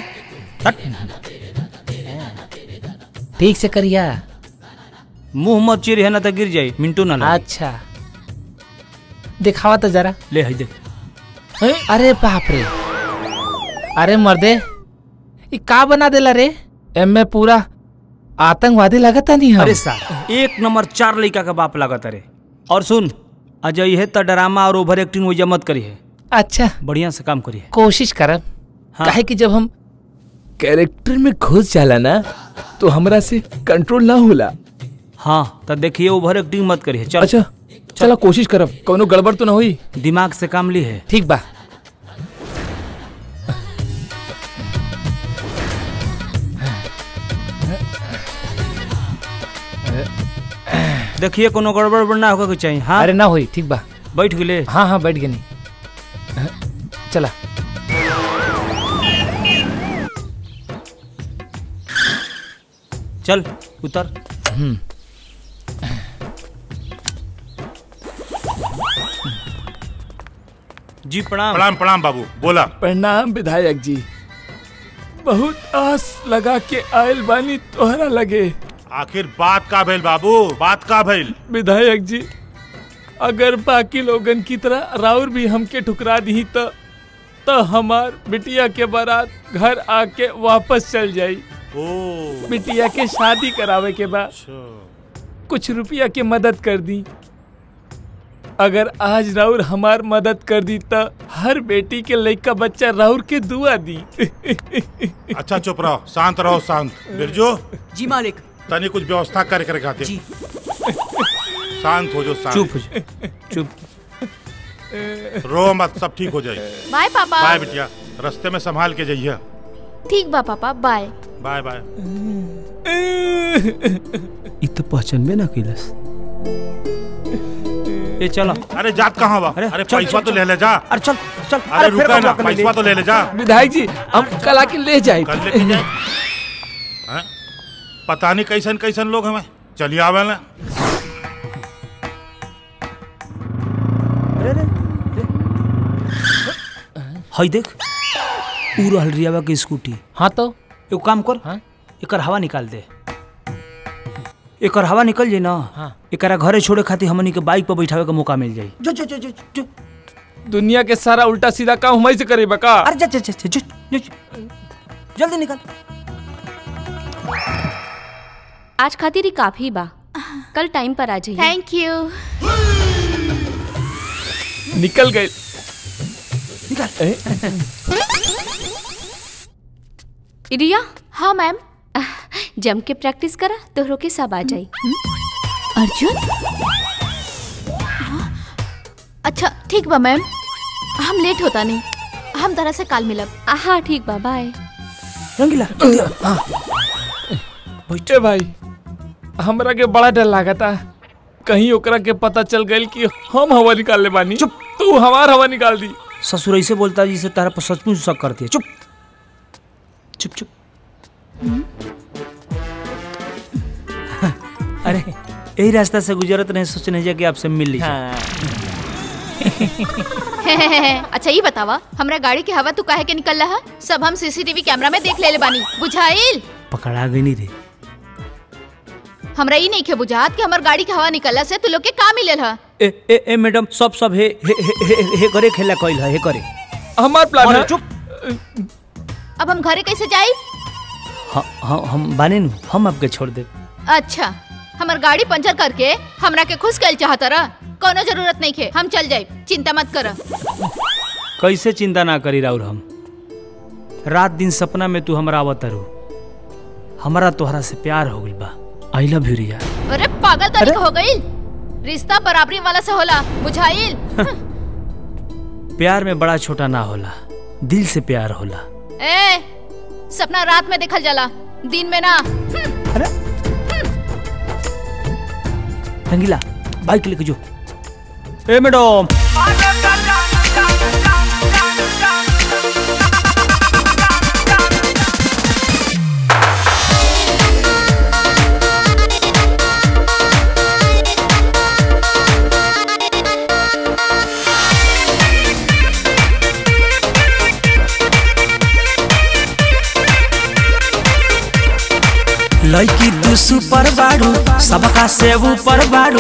ठीक से करिया मुंह मत चिर है ना तो गिर जाई मिंटू ना लगे। अच्छा दिखावा तो जरा ले हई देख अरे बाप रे अरे मर्दे ये का बना देला रे एमे पूरा आतंकवादी लगता नहीं हम अरे सार एक नंबर चार लड़का का बाप लागत रे और सुन अजय है तो ड्रामा और ओवर एक्टिंग वजह मत करी है अच्छा बढ़िया से काम करी है कोशिश करब हाँ। काहे कि जब हम कैरेक्टर में घुस जाला ना तो हमरा से कंट्रोल ना होला हाँ तो देखिए ओवर एक्टिंग मत करी है चल अच्छा चलो कोशिश करब कोनो गड़बड़ तो ना हुई दिमाग से काम ली है ठीक बा देखिए कोनो गड़बड़ उड़बड़ ना होगा के चाहिए हाँ अरे ना हुई ठीक बा बैठ गेले हाँ हाँ बैठ गनी चला चल उतर हम्म जी प्रणाम प्रणाम प्रणाम बाबू बोला प्रणाम विधायक जी बहुत आस लगा के आयल बानी तोहरा लगे आखिर बात का भइल बाबू बात का भइल विधायक जी अगर बाकी लोगन की तरह राउर भी हमके ठुकरा दी तो तो हमार बिटिया के बारात घर आके वापस चल जाई ओ बिटिया के शादी करावे के बाद कुछ रुपया के मदद कर दी अगर आज राउर हमार मदद कर दी तो हर बेटी के लड़का बच्चा राउर के दुआ दी अच्छा चुप रहो शांत रहो शांत बिरजू जी मालिक तनी कुछ व्यवस्था करे करे खातिर जी शांत हो जो शांत चुप हो जा चुप रो मत सब ठीक हो जाए बाय पापा बाय बिटिया रास्ते में संभाल के जाइए ठीक बा पापा बाय बाय बाय इ तो पहचानबे ना कैलस ये चलो अरे जात कहाँ बा अरे चल, पैसा चल, तो चल। ले ले जा अरे चल चल अरे फिर रुका ना कब ले ले? पैसा तो ले ले जा विधायक जी हम कल आके ले जाए कल लेके जाए हैं? पता नहीं कैसन कैसन लोग हमें चलिए आवे ना हई देख ऊ रहल रियावा के स्कूटी हाँ तो एगो काम कर हाँ? एकर हवा निकाल दे एकर हवा निकल जाई ना हाँ। एकरा घरे छोड़े खातिर हमनी के बाइक पर बैठावे का मौका मिल जाई जो जो जो जो जो दुनिया के सारा उल्टा सीधा काम हम से करे बका अरे जा जा जा जा, जा, जा जल्दी निकल आज खातिर ही काफी बा कल टाइम पर आ जाइए थैंक यू निकल गए रिया हाँ मैम जम के प्रैक्टिस करा तोहरों के सब आ जाई अर्जुन अच्छा ठीक बा मैम हम लेट होता नहीं हम तरह से काल मिलब हाँ ठीक बा बाय रंगीला बैठे भाई हमरा के बड़ा डर लागता कहीं ओकरा के पता चल गई कि हम हवा निकाल ले बानी चुप तू हमार हवा निकाल दी ससुर ऐसे बोलता जिसे तारा पर सचमुच शक करती है चुप चुप चुप अरे यही रास्ता से गुजरत नहीं सोचने जा कि आपसे मिल लीजिए अच्छा ये बतावा हमरा गाड़ी के हवा तू काहे के निकल रहा सब हम सीसीटीवी कैमरा में देख ले बानी बुझाइल पकड़ा गई नहीं रे हमरा ई नहीं के बुझात कि हमर गाड़ी के हवा निकलला से तू लोग के का मिलल ह ए ए ए मैडम सब सब हे हे हे, हे, हे करे खेला कइल है हे करे हमार प्लान अरे है चुप अब हम घरे कैसे जाई हाँ हाँ हम बाने नु हम आपके छोड़ दे अच्छा हमर गाड़ी पंचर करके हमरा के खुश कल चाहत रह कोनो जरूरत नहीं खे हम चल जाए चिंता मत कर कैसे चिंता ना करी राउर हम रात दिन सपना में तू हमरा आवत रू हमारा तोहरा से प्यार हो गइल बा आई लव यू रिया अरे पागल तरीका हो गई रिश्ता बराबरी वाला से होला बुझाइल प्यार में बड़ा छोटा ना होला दिल से प्यार होला ए सपना रात में देखल जाला दिन में ना रंगीला बाइक लेके जो ए मैडम लड़की तू सुपर बाड़ू सबका से ऊपर बाड़ू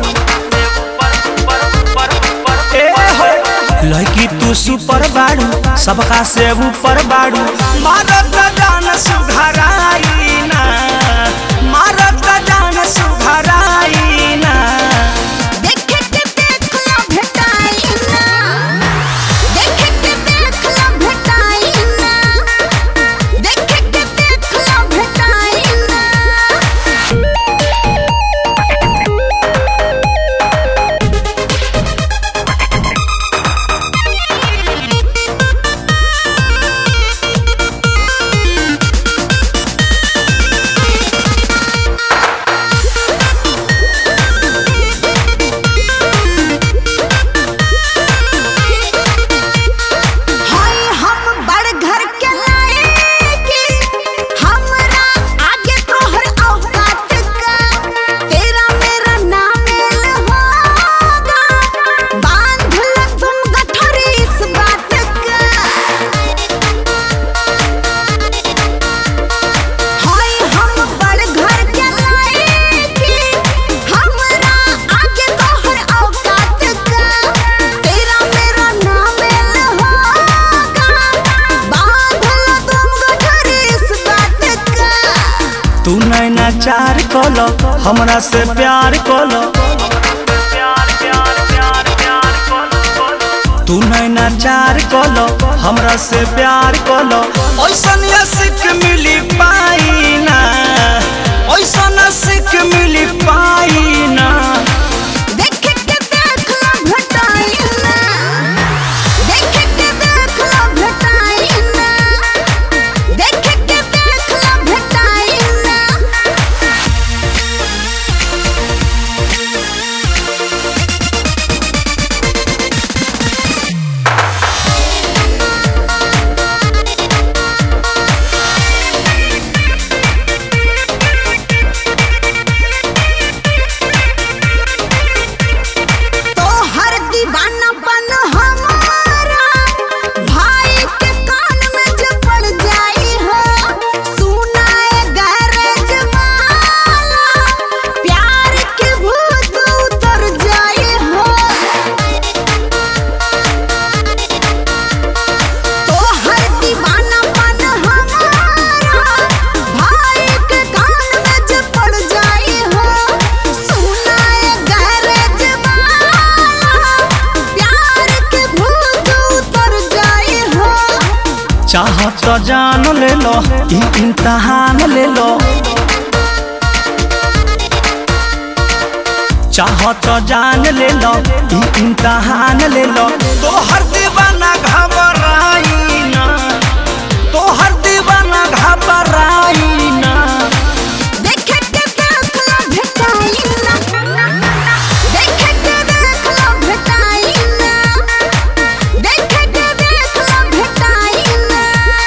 ए हो। लड़की तू सुपर बाड़ू सबका से ऊपर बाड़ू मारत जान सुघराई ना मारत जान सुघराई ना देखे के देख ला भेटाई ना देखे के देख ला भेटाई ना देखे के देख ला भेटाई ना हाय हम बड़ घर के लाएगी हमरा आगे तोहर औकात का तेरा मेरा नाम होगा बांध ल तुम गठरी इस बात का हाय हम बड़ घर के लाएगी हमरा आगे तोहर औकात का तेरा मेरा नाम होगा बांध ल तुम गठरी इस बात का तू नैना चार कोलो हमरा से प्यार कोलो तू नैना चार कोलो हमरा से प्यार कोलो ओइसन सिख मिली पाई ना ओइसन सिख मिली पाई ना देखे के देख ला भेटाई ना देखे के देख ला भेटाई ना देखे के देख ला भेटाई ना तो हर दीवानापन हमारा भाई के कान में जब पड़ जाई हो सुनाए गैरेज वाला प्यार के भूत उतर जाई हो तो हर दीवानापन हमारा भाई के कान में जब पड़ जाई हो सुनाए गैरेज वाला प्यार के भूत उतर जाई हो चाह तो जान ले लो ई इम्तहान ले लो चाह तो जान ले लो ई इम्तहान ले लो तो हर दीवाना घबराई ना तो हर दीवाना घबराई ना देखे के देख ला भेटाई ना देखे के देख ला भेटाई ना देखे के देख ला भेटाई ना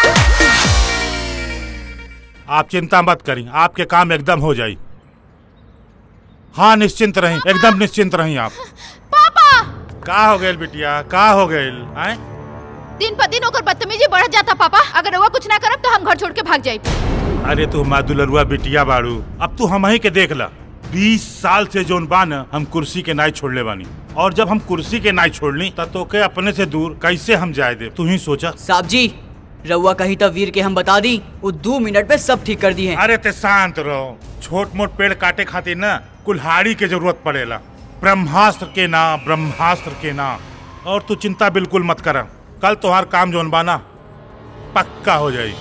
आप चिंता मत करें आपके काम एकदम हो जाई हाँ निश्चिंत रहें एकदम निश्चिंत रहें आप पापा का हो गए बिटिया का हो गए आए दिन पर दिन ओकर बदतमीजी बढ़ जाता पापा अगर वो कुछ ना करब तो हम घर छोड़ के भाग जाए अरे तू मादुलरुआ बिटिया बाड़ू अब तू हम ही के देख ला बीस साल से जोन बान हम कुर्सी के नाई छोड़ले बानी और जब हम कुर्सी के नाई छोड़नी तब तो के अपने से दूर कैसे हम जाए दे तू ही सोचा साहब जी रउआ कही तो वीर के हम बता दी वो दो मिनट में सब ठीक कर दी है अरे ते शांत रहो छोट मोट पेड़ काटे खातिर ना कुल्हाड़ी के जरूरत पड़ेला ब्रह्मास्त्र के ना ब्रह्मास्त्र के ना और तू चिंता बिल्कुल मत करा कल तुम्हार काम जोन बाना पक्का हो जाई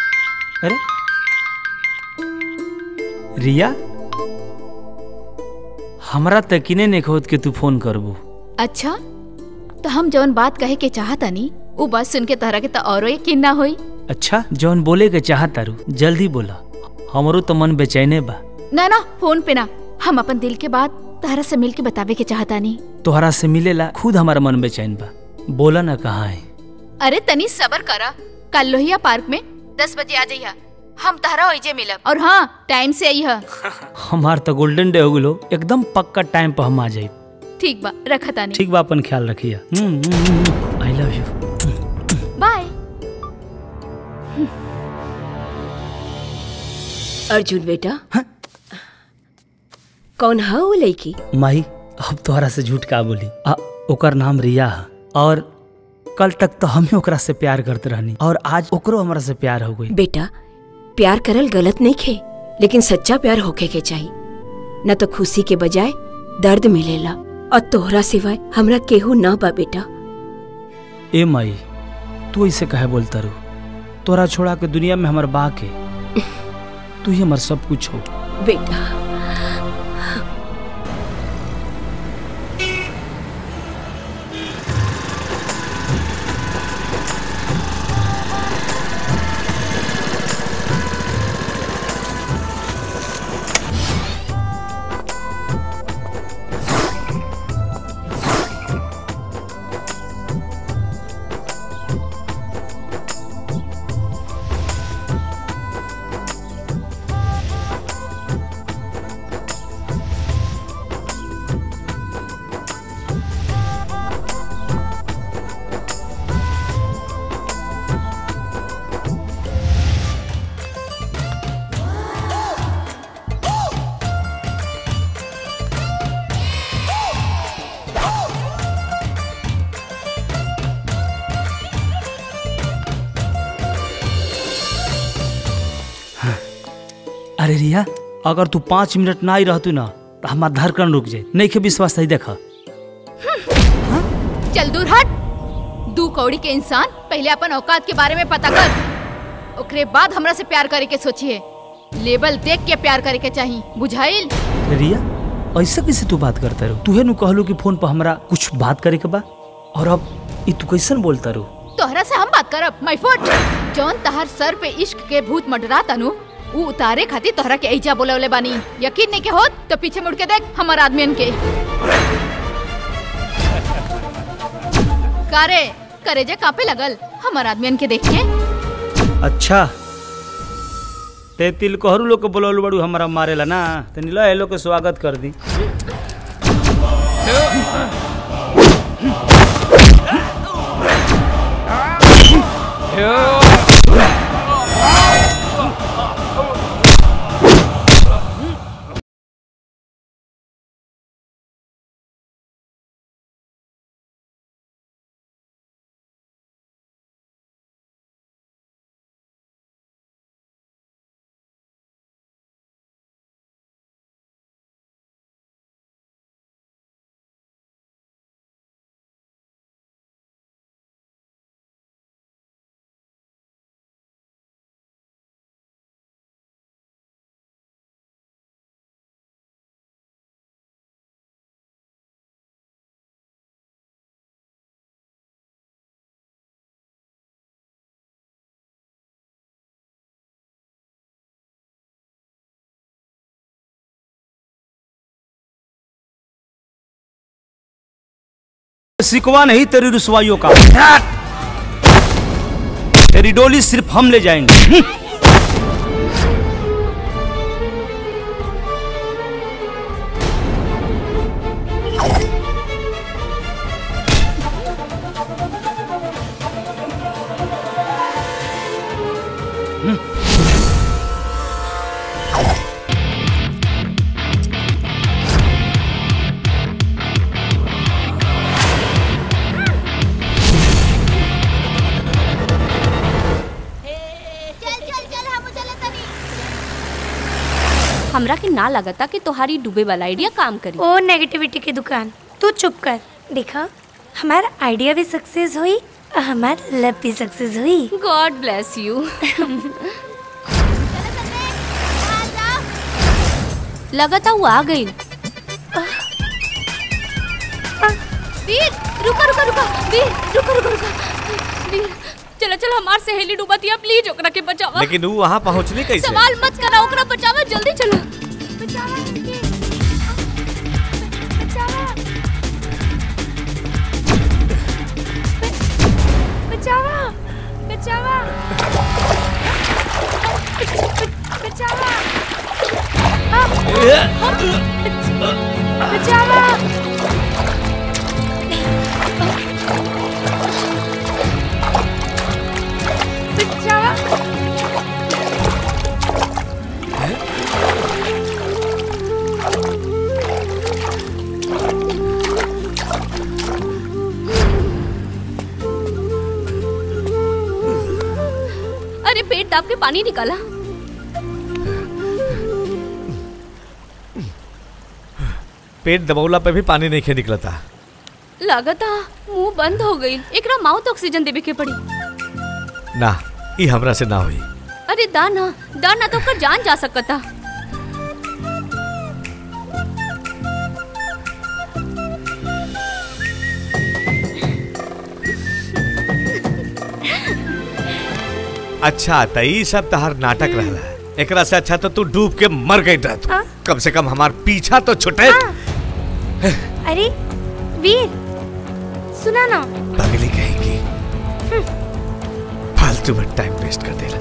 अरे रिया हमरा तकीने नहीं खोद के तू फोन करबू अच्छा तो हम जौन बात कहे के चाहता नी वो बात सुन के तहरा के तो औरो यकीन ना होई अच्छा जौन बोले के चाहत तारू जल्दी बोला हमरो तो मन बेचैने बा ना ना फोन पे ना हम अपन दिल के बात तहरा से मिल के बतावे के चाहता नी तोहरा से मिलेला खुद हमारा मन बेचैन बा बोला ना कहाँ है अरे तनी सबर करा कल लोहिया पार्क में दस बजे आ जाइया हम तहरा ओइजे मिलब और हाँ टाइम से आइहा हमार तो गोल्डन डे हो गलो एकदम पक्का टाइम पर हम आ जाए ठीक बा रखा तानी ठीक बा अपन ख्याल रखिया I love you bye Arjun बेटा कौन है वो लड़की माही अब तोहरा से झूठ का बोली आ, ओकर नाम रिया है और कल तक तो हम ही ओकरा से प्यार करते रहनी और आज ओकरो हमरा से प्यार हो गई बेटा प्यार करल गलत नहीं खे लेकिन सच्चा प्यार होके के चाहिए न तो खुशी के बजाय दर्द मिलेला और तोहरा सिवाय हमरा केहू ना बा बेटा ए माई तू ऐसे कहे बोलता रू तोरा छोड़ा के दुनिया में हमार बा के तू ही हमार सब कुछ हो बेटा अरे रिया अगर तू पाँच मिनट ना ही रहतू ना तो हमार धड़कन रुक जाए नहीं के विश्वास सही देखा चल दूर हट दू कौड़ी के इंसान पहले अपन औकात के बारे में पता कर ओकरे बाद हमरा से प्यार करे के सोचिए लेबल देख के प्यार करे के चाहिए बुझाइल रिया ऐसा कैसे तू बात करता रू तूहे नु कहलू कि फोन पर हमरा कुछ बात करे के बा और अब ई तू कैसन बोलता रू तोहरा से हम बात करब माय फुट जौन तहर सर पे इश्क के भूत मंडरा तनु ऊ उतारे खातिर तोहरा के ऐजा बोलवले बानी यकीन नहीं के होत तो पीछे मुड़ के देख हमार आदमियन के कारे करेजे कापे लगल हमार आदमियन के देख के अच्छा ते तिल कोहरू लोग के बोलल बड़ू हमारा मारेला ना ते नीला ए लोग के स्वागत कर दी सिकवा नहीं तेरी रुसवाइयों का तेरी डोली सिर्फ हम ले जाएंगे हमरा के ना लगता कि तोहारी डूबे वाला आइडिया काम करी ओ नेगेटिविटी की दुकान तू चुप कर देखा हमारा आइडिया भी सक्सेस हुई और हमार लव भी सक्सेस हुई गॉड ब्लेस यू लगता वो आ गई वीर रुका रुका रुका वीर रुका रुका रुका वीर चलो चलो हमार सहेली डूबतिया प्लीज ओकरा के बचावा लेकिन वो वहाँ पहुँचली कैसे सवाल मत करा ओकरा बचावा जल्दी चलो बचावा इसके। बचावा बचावा बचावा बचावा हाँ, हाँ, बचावा बचावा अरे पेट दाब के पानी निकाला पेट दबौला पे भी पानी नहीं खे निकलता लागता मुंह बंद हो गई एकरा माउथ ऑक्सीजन देवे के पड़ी ना ई हमरा से ना हुई अरे दाना दाना तो ओकर जान जा सकता अच्छा त ई सब तहार नाटक रहला एकरा से अच्छा तो तू डूब के मर गई रह तू कम से कम हमार पीछा तो छुटे अरे वीर सुना ना पगली कहेगी फालतू में टाइम वेस्ट कर देला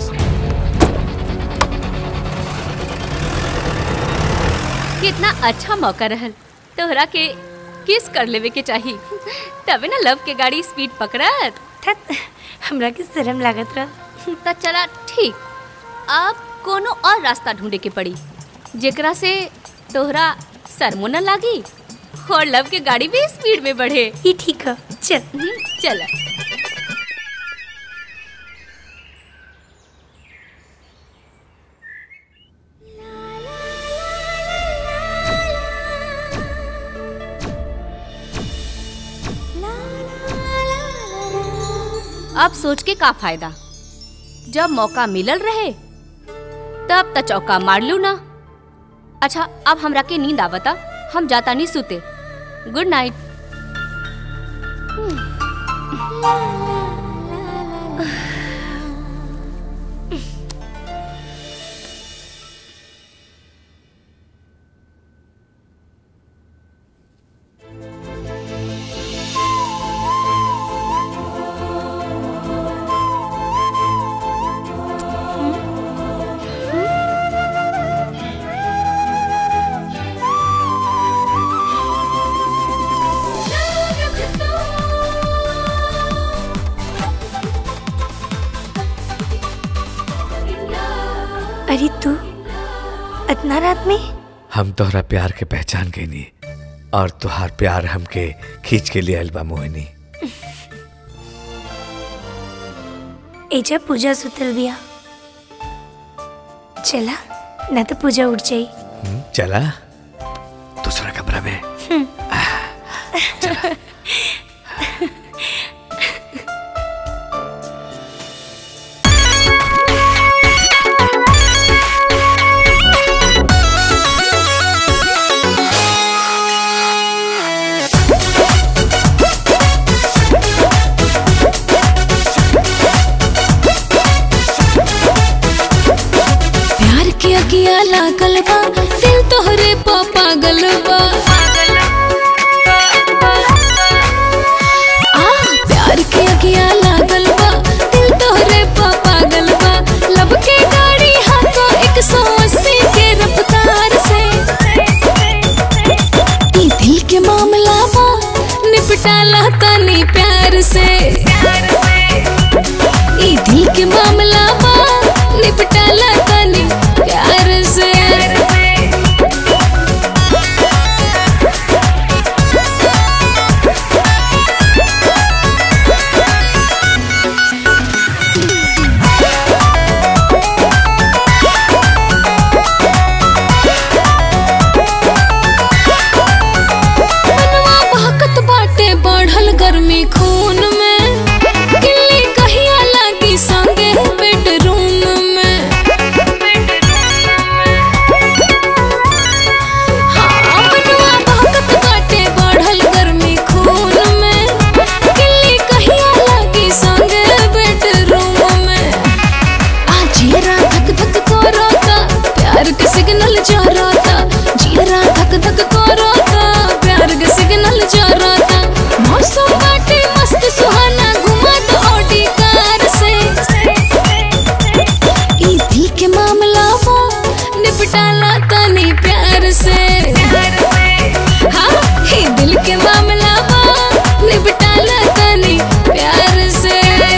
कितना अच्छा मौका रहल तोहरा के किस कर लेवे के चाही तबे ना लव के गाड़ी स्पीड पकड़त हमरा के शर्म लागत रहा त चला ठीक अब कोनो और रास्ता ढूंढे के पड़ी जेकरा से तोहरा शर्मो न लागी और लव के गाड़ी भी स्पीड में बढ़े ये ठीक है चल चल अब सोच के का फायदा जब मौका मिलल रहे तब त चौका मार लू ना अच्छा अब हमरा के नींद आवता हम जाता नहीं सुते गुड नाइट अरे तू इतना रात में हम तोहरा प्यार के पहचान गई नी और तुहार प्यार हमके खींच के लिए अलबा मोहिनी एजा पूजा सुतल बिया चला ना तो पूजा उठ जाई हम्म, चला दूसरा कमरा में प्यार के अगिया लागल बा दिल तोहरे पा पागल बा आ प्यार के अगिया लागल बा दिल तोहरे पा पागल बा लब के गाड़ी हाथों एक सौ अस्सी के रफ्तार से ई दिल के मामला बा निपटाला तनी प्यार से ई दिल के मामला बा निपटाला तनी प्यार से निपटाला तनी प्यार से हाँ ही दिल के मामला बा निपटाला तनी प्यार से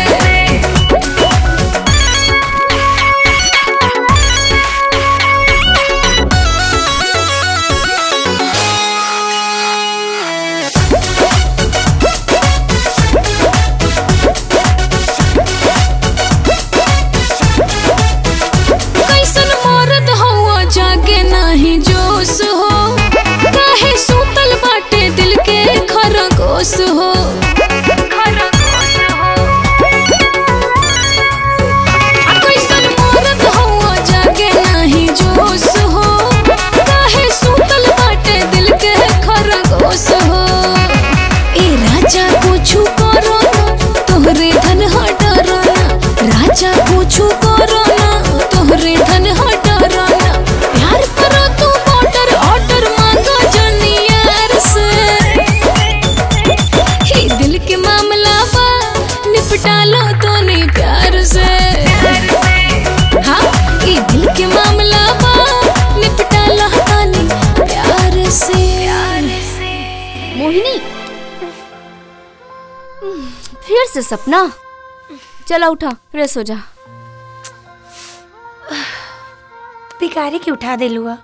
कैसन मरद हुआ जागे नाही जोश हो काहे सूतल बाटे दिल के खरगोश हो आ कैसन मरद हुआ जागे नाही जोश हो काहे सूतल बाटे दिल के खरगोश हो ए राजा कुछु करो ना तोहरे धन हटरो ना राजा कुछु करो ना तोहरे धन हटरो ना प्यार करो तू ऑर्डर ऑर्डर मांगो जनी यार से ही दिल के मामला बा निपटा लो तो नहीं प्यार से हाँ ये दिल के मामला बा निपटा लो तो नहीं प्यार से मोहिनी फिर से सपना चला उठा फ्रेश हो जा भिखारी के उठा दे लुआ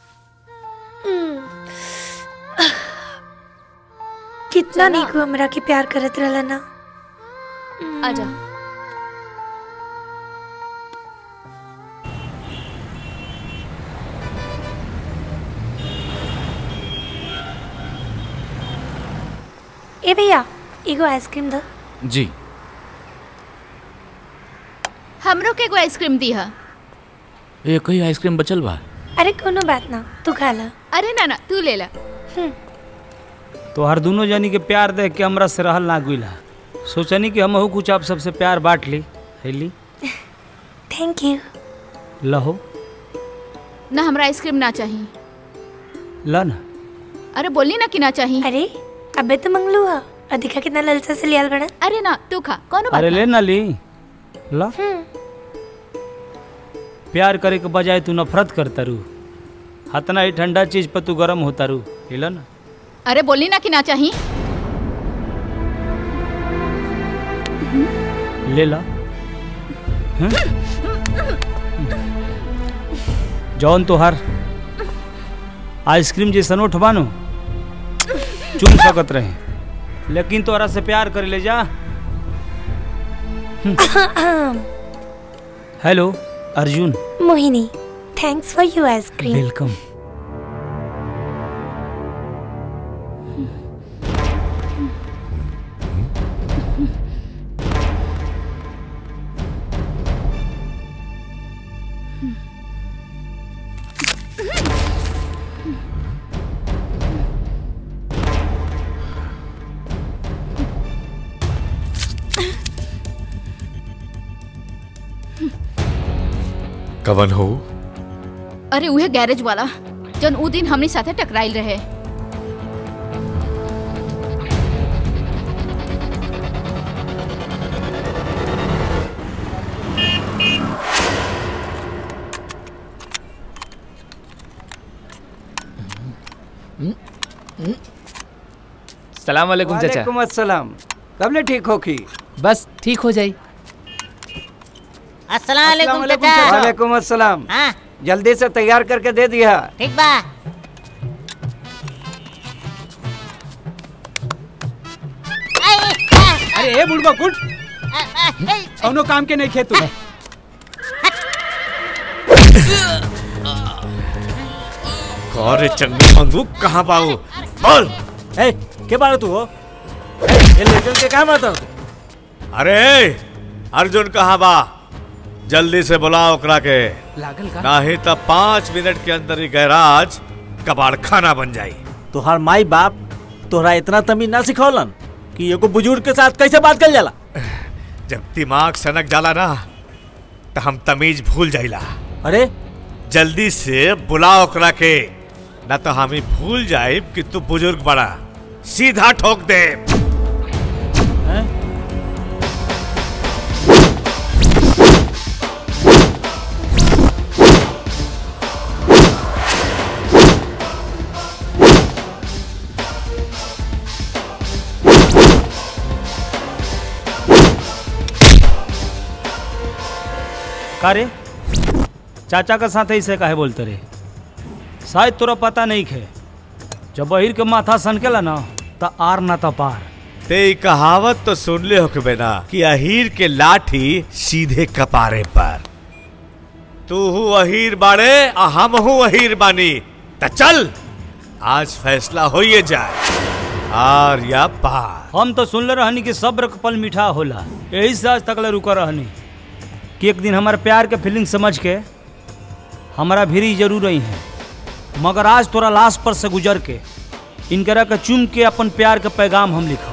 कितना नीक हमरा के प्यार करत रहला ना आजा ए भैया एगो आइसक्रीम दो जी हमरो के एगो आइसक्रीम दी है ये कई आइसक्रीम बचल बा अरे कोनो बात ना तू खा ला अरे ना ना तू ले ला तो हर दोनों जनी के प्यार देख के हमरा से रहल ना गुला सोचनी कि हमहू कुछ आप सबसे प्यार बांट ली हैली थैंक यू लहो ना हमरा आइसक्रीम ना चाहिए ला ना अरे बोली ना कि ना चाहिए अरे अबे तो मंगलू हा और दिखा कितना ललचा से लियाल बड़ा अरे ना तू खा कौन बात अरे ना? ले ना ली ला प्यार करे के बजाय तू नफरत करता रू हतना ही ठंडा चीज पर तू गरम होता रू हिला ना अरे बोली ना कि ना चाहिए ले ला हैं? जौन तोहार आइसक्रीम जैसन उठबानो चुम सकत रहे लेकिन तोरा से प्यार करे ले जा hello Arjun Mohini thanks for you ice cream welcome कवन हो अरे उहे गैरेज वाला जन ऊ दिन हमनी साथे टकराइल रहे सलाम वालेकुम चाचा वालेकुम अस्सलाम कब ले ठीक होखी बस ठीक हो जाई अस्सलाम वालेकुम वालेकुम चाचा वालेकुम अस्सलाम हाँ जल्दी से तैयार करके दे दिया ठीक बा अरे ए बुढ़बा गुड कौनो काम के नहीं खेतू अरे चंगू मंगू कहाँ बाबू बोल ए के बारे तू हो ए, ये लड़कन के कहाँ बात अरे अर्जुन कहाँ बा जल्दी से बुलाओ ओकरा के लागल का नहीं तो पाँच मिनट के अंदर ही गैराज कबाड़ खाना बन जाई तोहार माई बाप तोहरा इतना तमीज ना सिखौलन कि एगो बुजुर्ग के साथ कैसे बात कर जाला जब दिमाग सनक जाला ना तो हम तमीज भूल जाइला अरे जल्दी से बुलाओ ओकरा के ना तो हम ही भूल जाए कि तू बुजुर्ग बड़ा सीधा ठोक दे का रे चाचा के साथ ऐसे काहे बोलते रे शायद तोरा पता नहीं खे जब बहिर के माथा सनकेला ना त आर ना त पार ते ई कहावत तो सुन ले हो बेना कि अहीर के लाठी सीधे कपारे पर तू हूँ अहीर बाड़े आ हम हूँ अहीर बानी त चल आज फैसला होइए जाए आर या पार हम तो सुनले रहनी कि सब्र के पल मीठा होला यही से आज तक ले रुका रहनी कि एक दिन हमारे प्यार के फीलिंग समझ के हमारा भिरी जरूर रही है मगर आज तोरा लाश पर से गुजर के इनकरा के चुम के अपन प्यार के पैगाम हम लिखो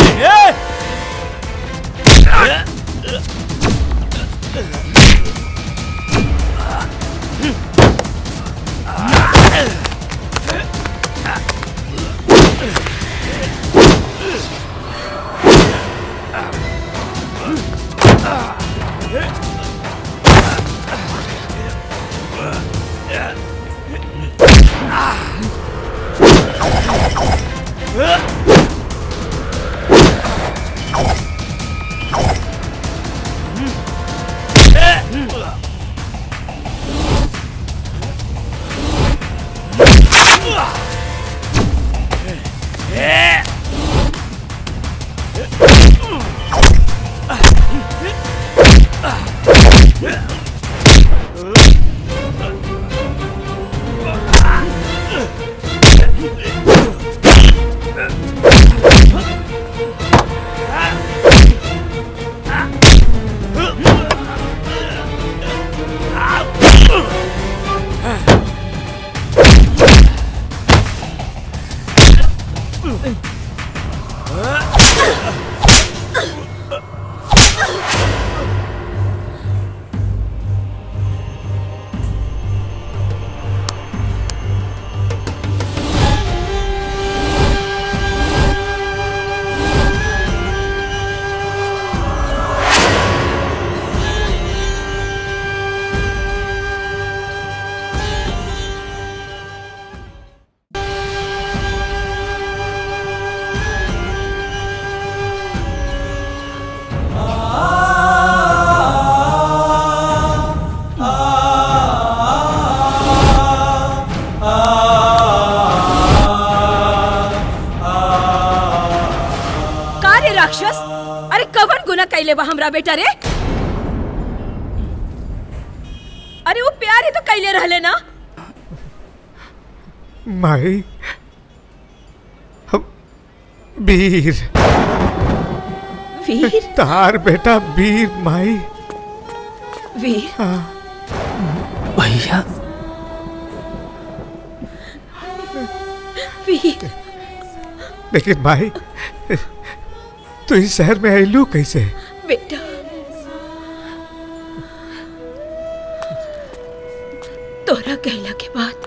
का रे राक्षस अरे कवन गुना कैले बा हमरा बेटा रे अरे वो प्यार ही तो कैले रहले ना माई हम वीर वीर तार बेटा वीर माई वीर भैया वीर लेकिन माई तू इस शहर में आईलू कैसे बेटा तोरा कहला के बाद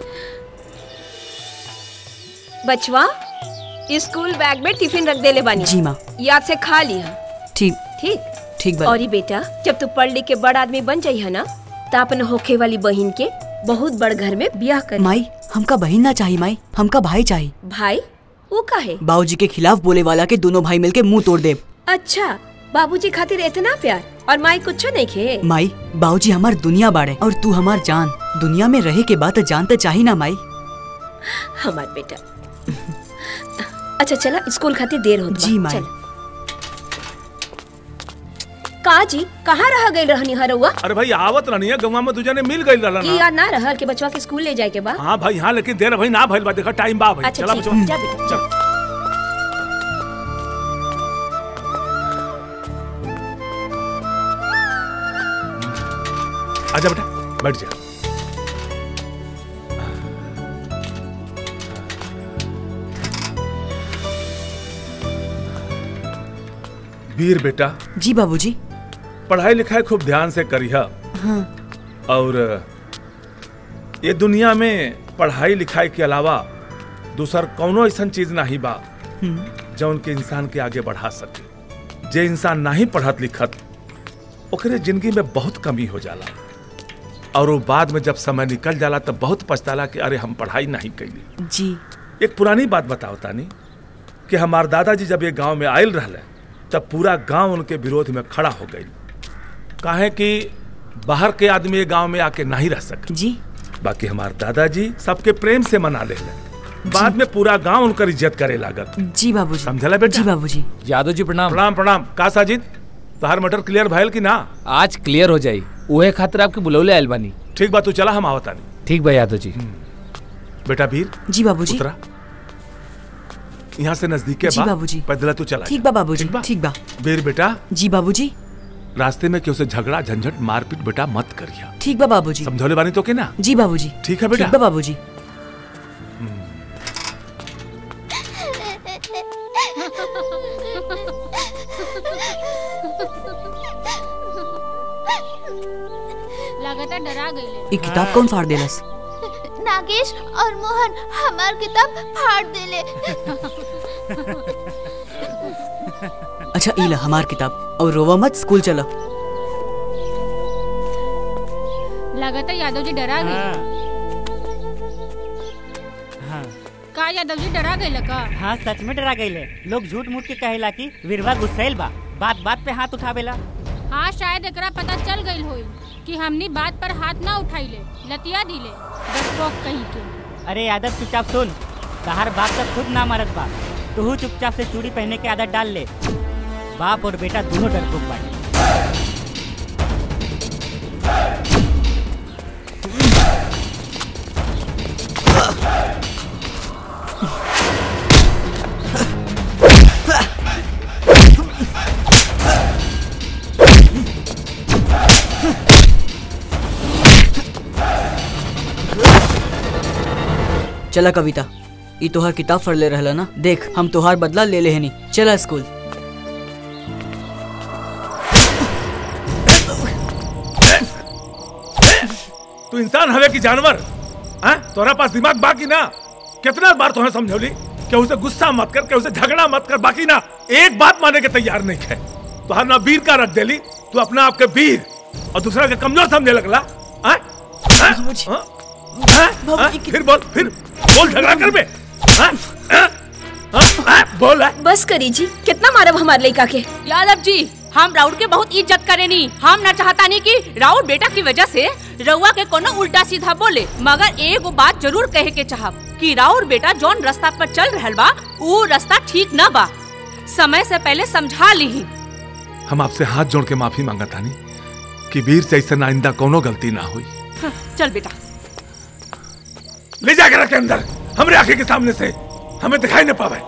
बचवा स्कूल बैग में टिफिन रख देले बानी जी माँ याद से खा लिया ठीक ठीक ठीक बा और ये बेटा जब तू पढ़ लिख के बड़ आदमी बन जाइए ना तो अपन होखे वाली बहन के बहुत बड़ घर में ब्याह कर माई हमका बहन ना चाहिए माई हमका भाई चाहिए भाई वो का है बाबूजी के खिलाफ बोले वाला के दोनों भाई मिलके मुंह तोड़ दे अच्छा बाबूजी खातिर इतना प्यार और माई कुछ नहीं खे माई बाबूजी हमार दुनिया बाड़े और तू हमार जान दुनिया में रहे के बाद जान तो चाहिए ना माई हमार बेटा अच्छा चला स्कूल खातिर देर हो जी माई का जी कहाँ रह गई रहनी हरुआ अरे भाई आवत रहनी है गवा में दूजा ने मिल गई रहला की ना याद ना रहल के बचवा के स्कूल ले जाए के बा हाँ भाई हाँ लेकिन देर भाई ना भइल बा देखा टाइम बा भाई अच्छा चला ठीक बचवा जा बेटा चल आजा बेटा बैठ जा वीर बेटा जी बाबूजी पढ़ाई लिखाई खूब ध्यान से करिहा हाँ और ये दुनिया में पढ़ाई लिखाई के अलावा दूसर कौनो ऐसा चीज नहीं बा जौन के इंसान के आगे बढ़ा सके जे इंसान नहीं पढ़त लिखत ओकरे जिंदगी में बहुत कमी हो जाला और वो बाद में जब समय निकल जाला तब बहुत पछताला कि अरे हम पढ़ाई नहीं कैली जी एक पुरानी बात बताओ तानी कि हमार दादाजी जब ये गांव में आयल रहले तब पूरा गांव उनके विरोध में खड़ा हो गई काहे कि बाहर के आदमी ये गांव में आके नहीं रह सके जी बाकी हमारे दादाजी सबके प्रेम से मना ले बाद में पूरा गांव उनकर इज्जत करे लागत जी बाबूजी समझला बेटा जी बाबूजी यादव जी प्रणाम प्रणाम प्रणाम का साजिद तोहार मटर क्लियर भइल कि ना आज क्लियर हो जाई उहे खातिर आपके बुलौले आयल बानी ठीक बा तू चला हम आवतानी ठीक बा यादव जी बेटा वीर जी बाबूजी उतरा यहाँ से नजदीक है जी बाबूजी। पैदल तू चला ठीक बा बाबूजी ठीक बा वीर बेटा जी बाबूजी रास्ते में क्यों से झगड़ा झंझट मारपीट बेटा मत करिया ठीक बा बाबूजी समझौले बानी तो के ना जी बाबूजी ठीक है बेटा ठीक बा बाबूजी लगातार डरा गई ये किताब कौन फाड़ देलस नागेश और मोहन हमार किताब फाड़ देले अच्छा इला हमार किताब और रोवा मत स्कूल चलो लगातार यादव जी डरा गई का यादव जी डरा गई का हाँ सच में डरा गई लोग झूठ मूठ के कहेला कि वीरवा गुस्सैल बा बात बात पे हाथ उठावेला हाँ शायद एकरा पता चल गई होई कि हमनी बात पर हाथ ना उठाइले लतिया दिले डरपोक कहीं के अरे यादव चुपचाप सुन तहार बाप तक खुद ना मरत बा तू चुपचाप से चूड़ी पहने के आदत डाल ले बाप और बेटा दोनों डरपोक बाटे चला कविता ई तोहार किताब पढ़ ले रहला ना देख हम तोहार बदला ले लेहनी चला स्कूल तू इंसान हवे की जानवर हैं तोरा पास दिमाग बाकी ना कितना बार तुम्हें समझौली कि उसे गुस्सा मत कर कि उसे झगड़ा मत कर बाकी ना एक बात माने के तैयार नहीं है तुहार ना वीर का रख देली तू अपने आप के वीर और दूसरा के कमजोर समझे लगला हैं? हैं? हैं? हैं? फिर बोल फिर बोल झगड़ा कर बे हैं? हैं? हैं? बोल है बस करी जी कितना मारब हमारे लड़का के यादव जी हम राउर के बहुत इज्जत करेनी हम ना चाहता नहीं कि राउर बेटा की वजह से रउआ के कोनो उल्टा सीधा बोले मगर एगो बात जरूर कहे के चाहब कि राउर बेटा जौन रास्ता पर चल रहल बा ऊ रास्ता ठीक न बा समय से पहले समझा ली हम आपसे हाथ जोड़ के माफी मांगा तानी कि वीर से ऐसा आइंदा कोनो गलती ना हुई चल बेटा ले जाकर रखे अंदर हमरे आंखें के सामने से हमें दिखाई न पावे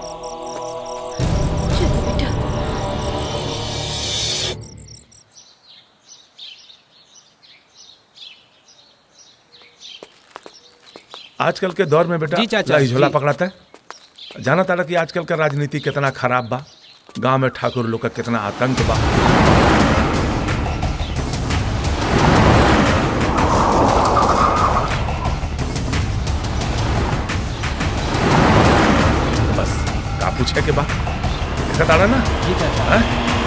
आजकल के दौर में बेटा जी चाचा, लाई झोला जी। पकड़ाता है जाना तारा कि आजकल का राजनीति कितना खराब बा गांव में ठाकुर लोग का कितना आतंक बा बस का पूछे के बा देखा तारा ना हैं?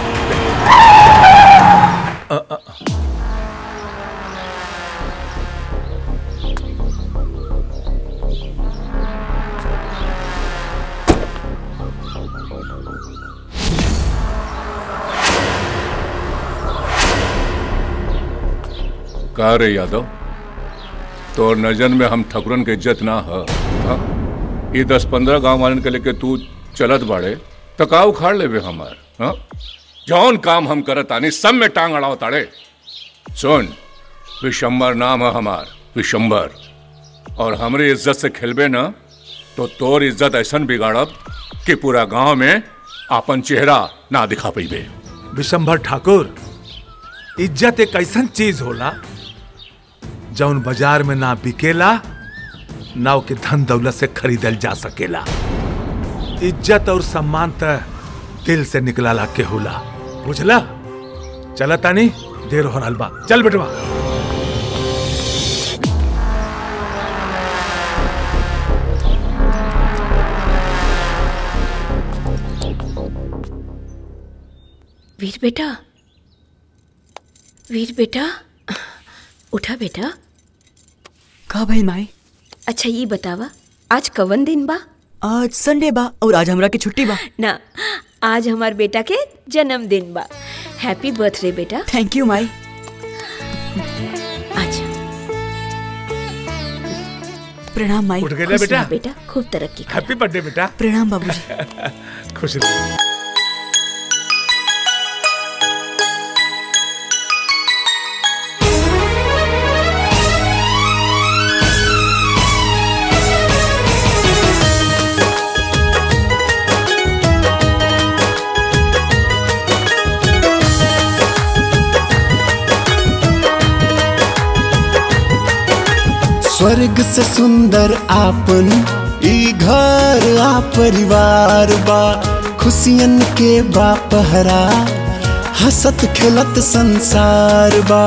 अ, अ, अ। का रे यादव तोर नजर में हम ठकुरन के इज्जत ना ह हाँ? ये दस पंद्रह गांव वालन के लेके तू चलत बाड़े तो का उखाड़ लेबे हमार हाँ? जौन काम हम करत आनी सब में टांग अड़ाव ताड़े सुन विशंबर नाम है हमार विशंबर और हमरे इज्जत से खेलबे ना तो तोर इज्जत ऐसन बिगाड़ब कि पूरा गांव में आपन चेहरा ना दिखा पैबे विशंभर ठाकुर इज्जत एक ऐसन चीज होला जौन बाजार में ना बिकेला ना ओके धन दौलत से खरीदल जा सकेला इज्जत और सम्मान त दिल से निकलाला के होला बुझला चला तानी देर हो रहल बा चल बेटवा वीर बेटा वीर बेटा उठा बेटा का भाई माई अच्छा ये बतावा आज कवन दिन बा आज संडे बा और आज हमरा की छुट्टी बा ना आज हमार बेटा के जन्मदिन बा हैप्पी बर्थडे बेटा थैंक यू माई आजा प्रणाम माई उठ गए खुश बेटा रह बेटा खूब तरक्की कर हैप्पी बर्थडे बेटा प्रणाम बाबूजी खुश रहो स्वर्ग से सुंदर आपन ई घर आ परिवार बा खुशियन के बा पहरा हसत खेलत संसार बा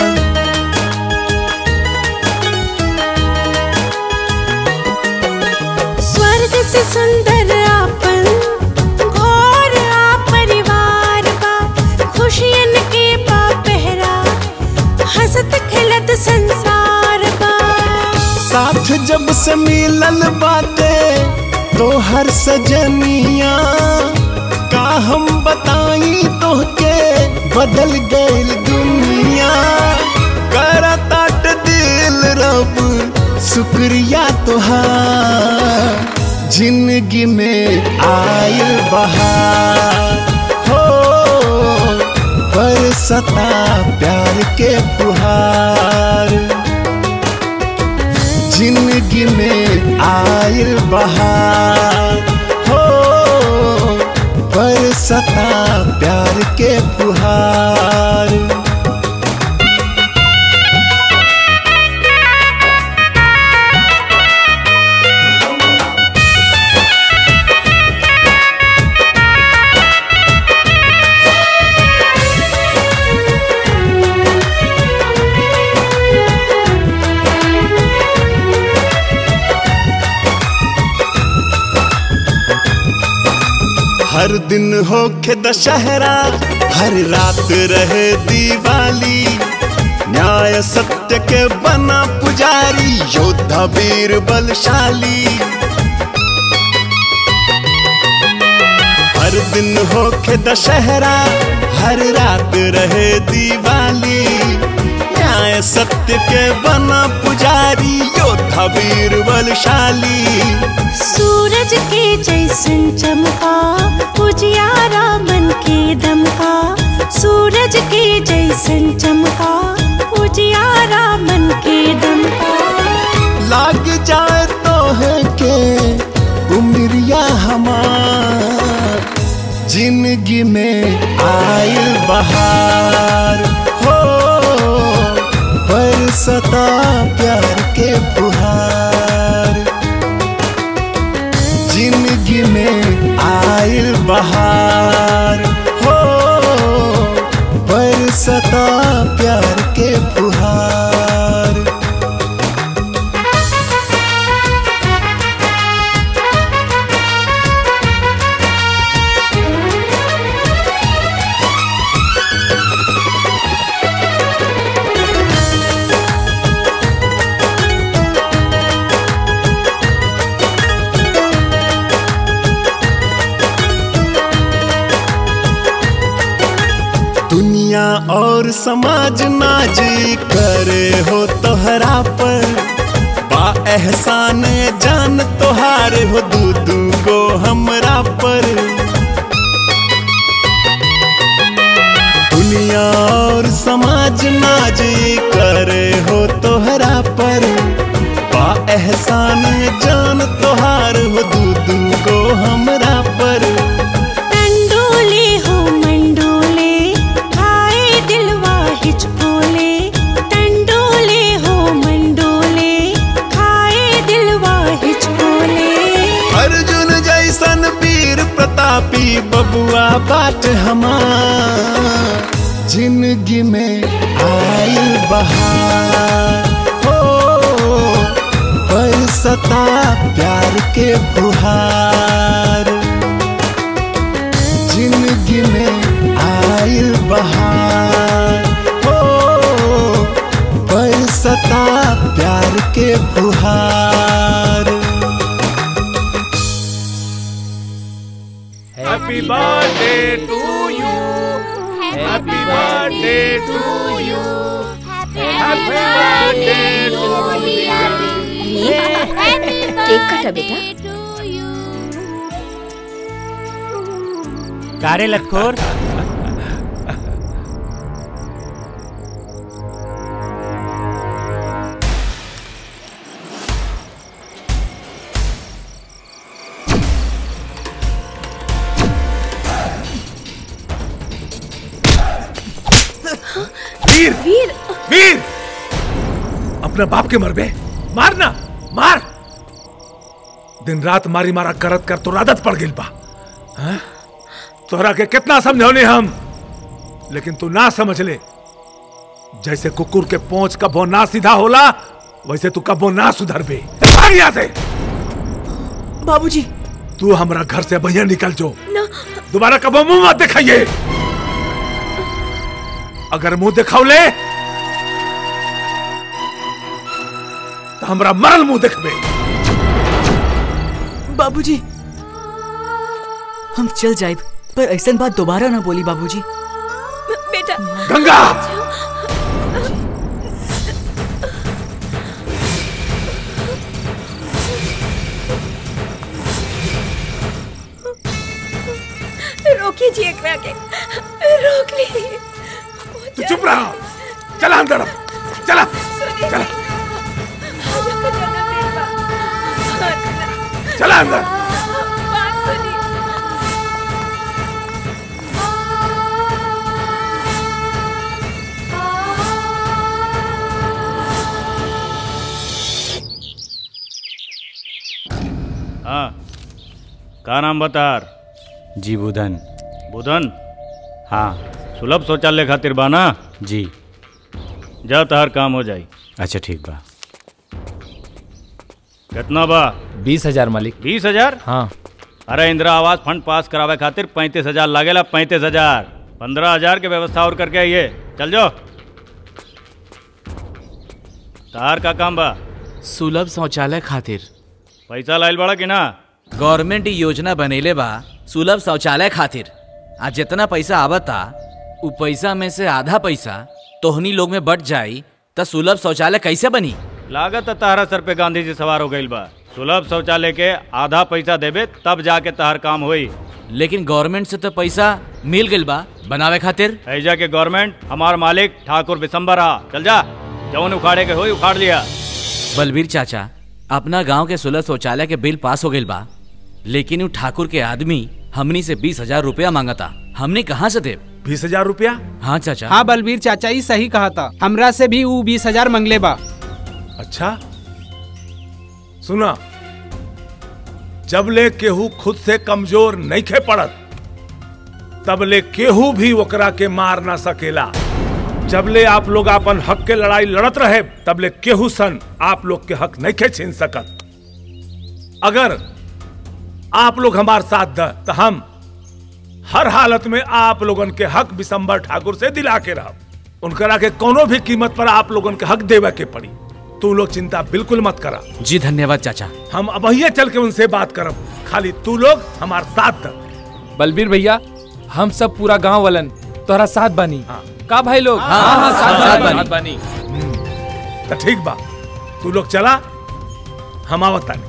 स्वर्ग से सुंदर आपन घोर आ परिवार बा खुशियन के बा पहरा हंसत खेलत संसार बा साथ जब से मिलल बाटे तो हर सजनिया का हम बताई तोहके बदल गईल दुनिया करताट दिल रब शुक्रिया तोहार जिंदगी में आयल बहार हो बरसता प्यार के फुहार जिंदगी में आयल बहार हो बरसता प्यार के फुहार हर दिन होखे दशहरा हर रात रहे दिवाली न्याय सत्य के बना पुजारी योद्धा वीर बलशाली हर दिन होखे दशहरा हर रात रहे दिवाली न्याय सत्य के बना पुजारी योद्धा वीर बलशाली सूरज के जैसन चमका उजियारा मन के दमका सूरज के जैसन चमका उजियारा मन के दमका लाग जाए तो है के उमरिया हमार जिंदगी में आयल बहार हो बरसता प्यार के फुहार जिंदगी में आयल बहार हो बरसता प्यार के फुहार दुनिया और समाज नाज करे हो तोहरा पर बा एहसान जान तोहार हो दू दू गो हमरा पर दुनिया और समाज नाज करे हो तोहरा पर बा एहसान जान तोहार हो दू दू गो हमरा पर टंडोले हो मंडोले खाए दिलवा हिचकोले टंडोले हो मंडोले खाए दिलवा हिचकोले अर्जुन जैसन वीर प्रतापी बबुआ बाट हमार जिंदगी में आयल बहार हो बरसता प्यार के फुहार जिंदगी में आयल बहार हो बरसता प्यार के फुहार happy birthday to you happy birthday to you cake कटा बेटा कारे लतखोर वीर वीर वीर अपने बाप के मरबे मारना मार दिन रात मारी मारा करत कर तो आदत पड़ गई बा हाँ? तोहरा के कितना समझौने हम लेकिन तू ना समझ ले जैसे कुकुर के पोंछ कबो ना सीधा होला वैसे तू कबो ना सुधर बे भाग यहाँ से बाबूजी तू हमारा घर से भैया निकल जो ना दोबारा कबो मुंह मत दिखाइए अगर मुंह दिखाओले तो हमरा मरल मुंह देखबे बाबूजी हम चल जाए पर ऐसा बात दोबारा ना बोली बाबूजी बेटा गंगा रोकिए जी एकरा के रोक लीजिए तू चुप रहा चला अंदर अब, चला चला चला अंदर हाँ का नाम बतार जी बुधन बुधन हाँ सुलभ शौचालय खातिर बाना जी जा तहर काम हो जाई अच्छा ठीक बा कितना बा बीस हजार मालिक बीस हजार हाँ अरे इंदिरा आवास फंड पास करावे खातिर पैंतीस हजार लागेला पैंतीस हजार पंद्रह हजार के व्यवस्था और करके आइए चल जाओ तार का काम बा सुलभ शौचालय खातिर पैसा लाइल बड़ा कि ना गवर्नमेंट ई योजना बनेले बा सुलभ शौचालय खातिर आ जितना पैसा आवता उ पैसा में से आधा पैसा तोहनी लोग में बट जाई त सुलभ शौचालय कैसे बनी लागत है तहरा सर पे गांधी जी सवार हो गईल बा सुलभ शौचालय के आधा पैसा देबे तब जाके तहर काम होई लेकिन गवर्नमेंट से तो पैसा मिल गइल बा बनावे खातिर ऐजा के गवर्नमेंट हमार मालिक ठाकुर बिशंबर आ चल जा जौन उखाड़े के होई उखाड़ लिया बलबीर चाचा अपना गांव के सुलभ शौचालय के बिल पास हो गइल बा लेकिन उ ठाकुर के आदमी हमनी से बीस हजार रुपया मांगता हमने कहाँ से दे बीस हजार रुपया हाँ चाचा हाँ बलबीर चाचा ही सही कहा था हमरा से भी ऊ बीस हजार मंगले बा अच्छा सुना जब ले केहू खुद से कमजोर नहीं खे पड़त तब ले केहू भी ओकरा के मार ना सकेला जब ले आप लोग अपन हक के लड़ाई लड़त रहे तब ले केहू सन आप लोग के हक नहीं खे छीन सकत अगर आप लोग हमार साथ द तो हम हर हालत में आप लोगन के हक बिशंबर ठाकुर से दिला के रह उनकरा के कोनो भी कीमत पर आप लोगन के हक देवे के पड़ी तू लोग चिंता बिल्कुल मत करा जी धन्यवाद चाचा हम अब वही चल के उनसे बात करब खाली तू लोग हमारे साथ द बलबीर भैया हम सब पूरा गांव वालन तोहरा साथ बानी का भाई लोग हाँ, हाँ, हाँ, साथ साथ बानी। बानी, साथ बानी तो ठीक बा तू लोग चला हम आवत तानी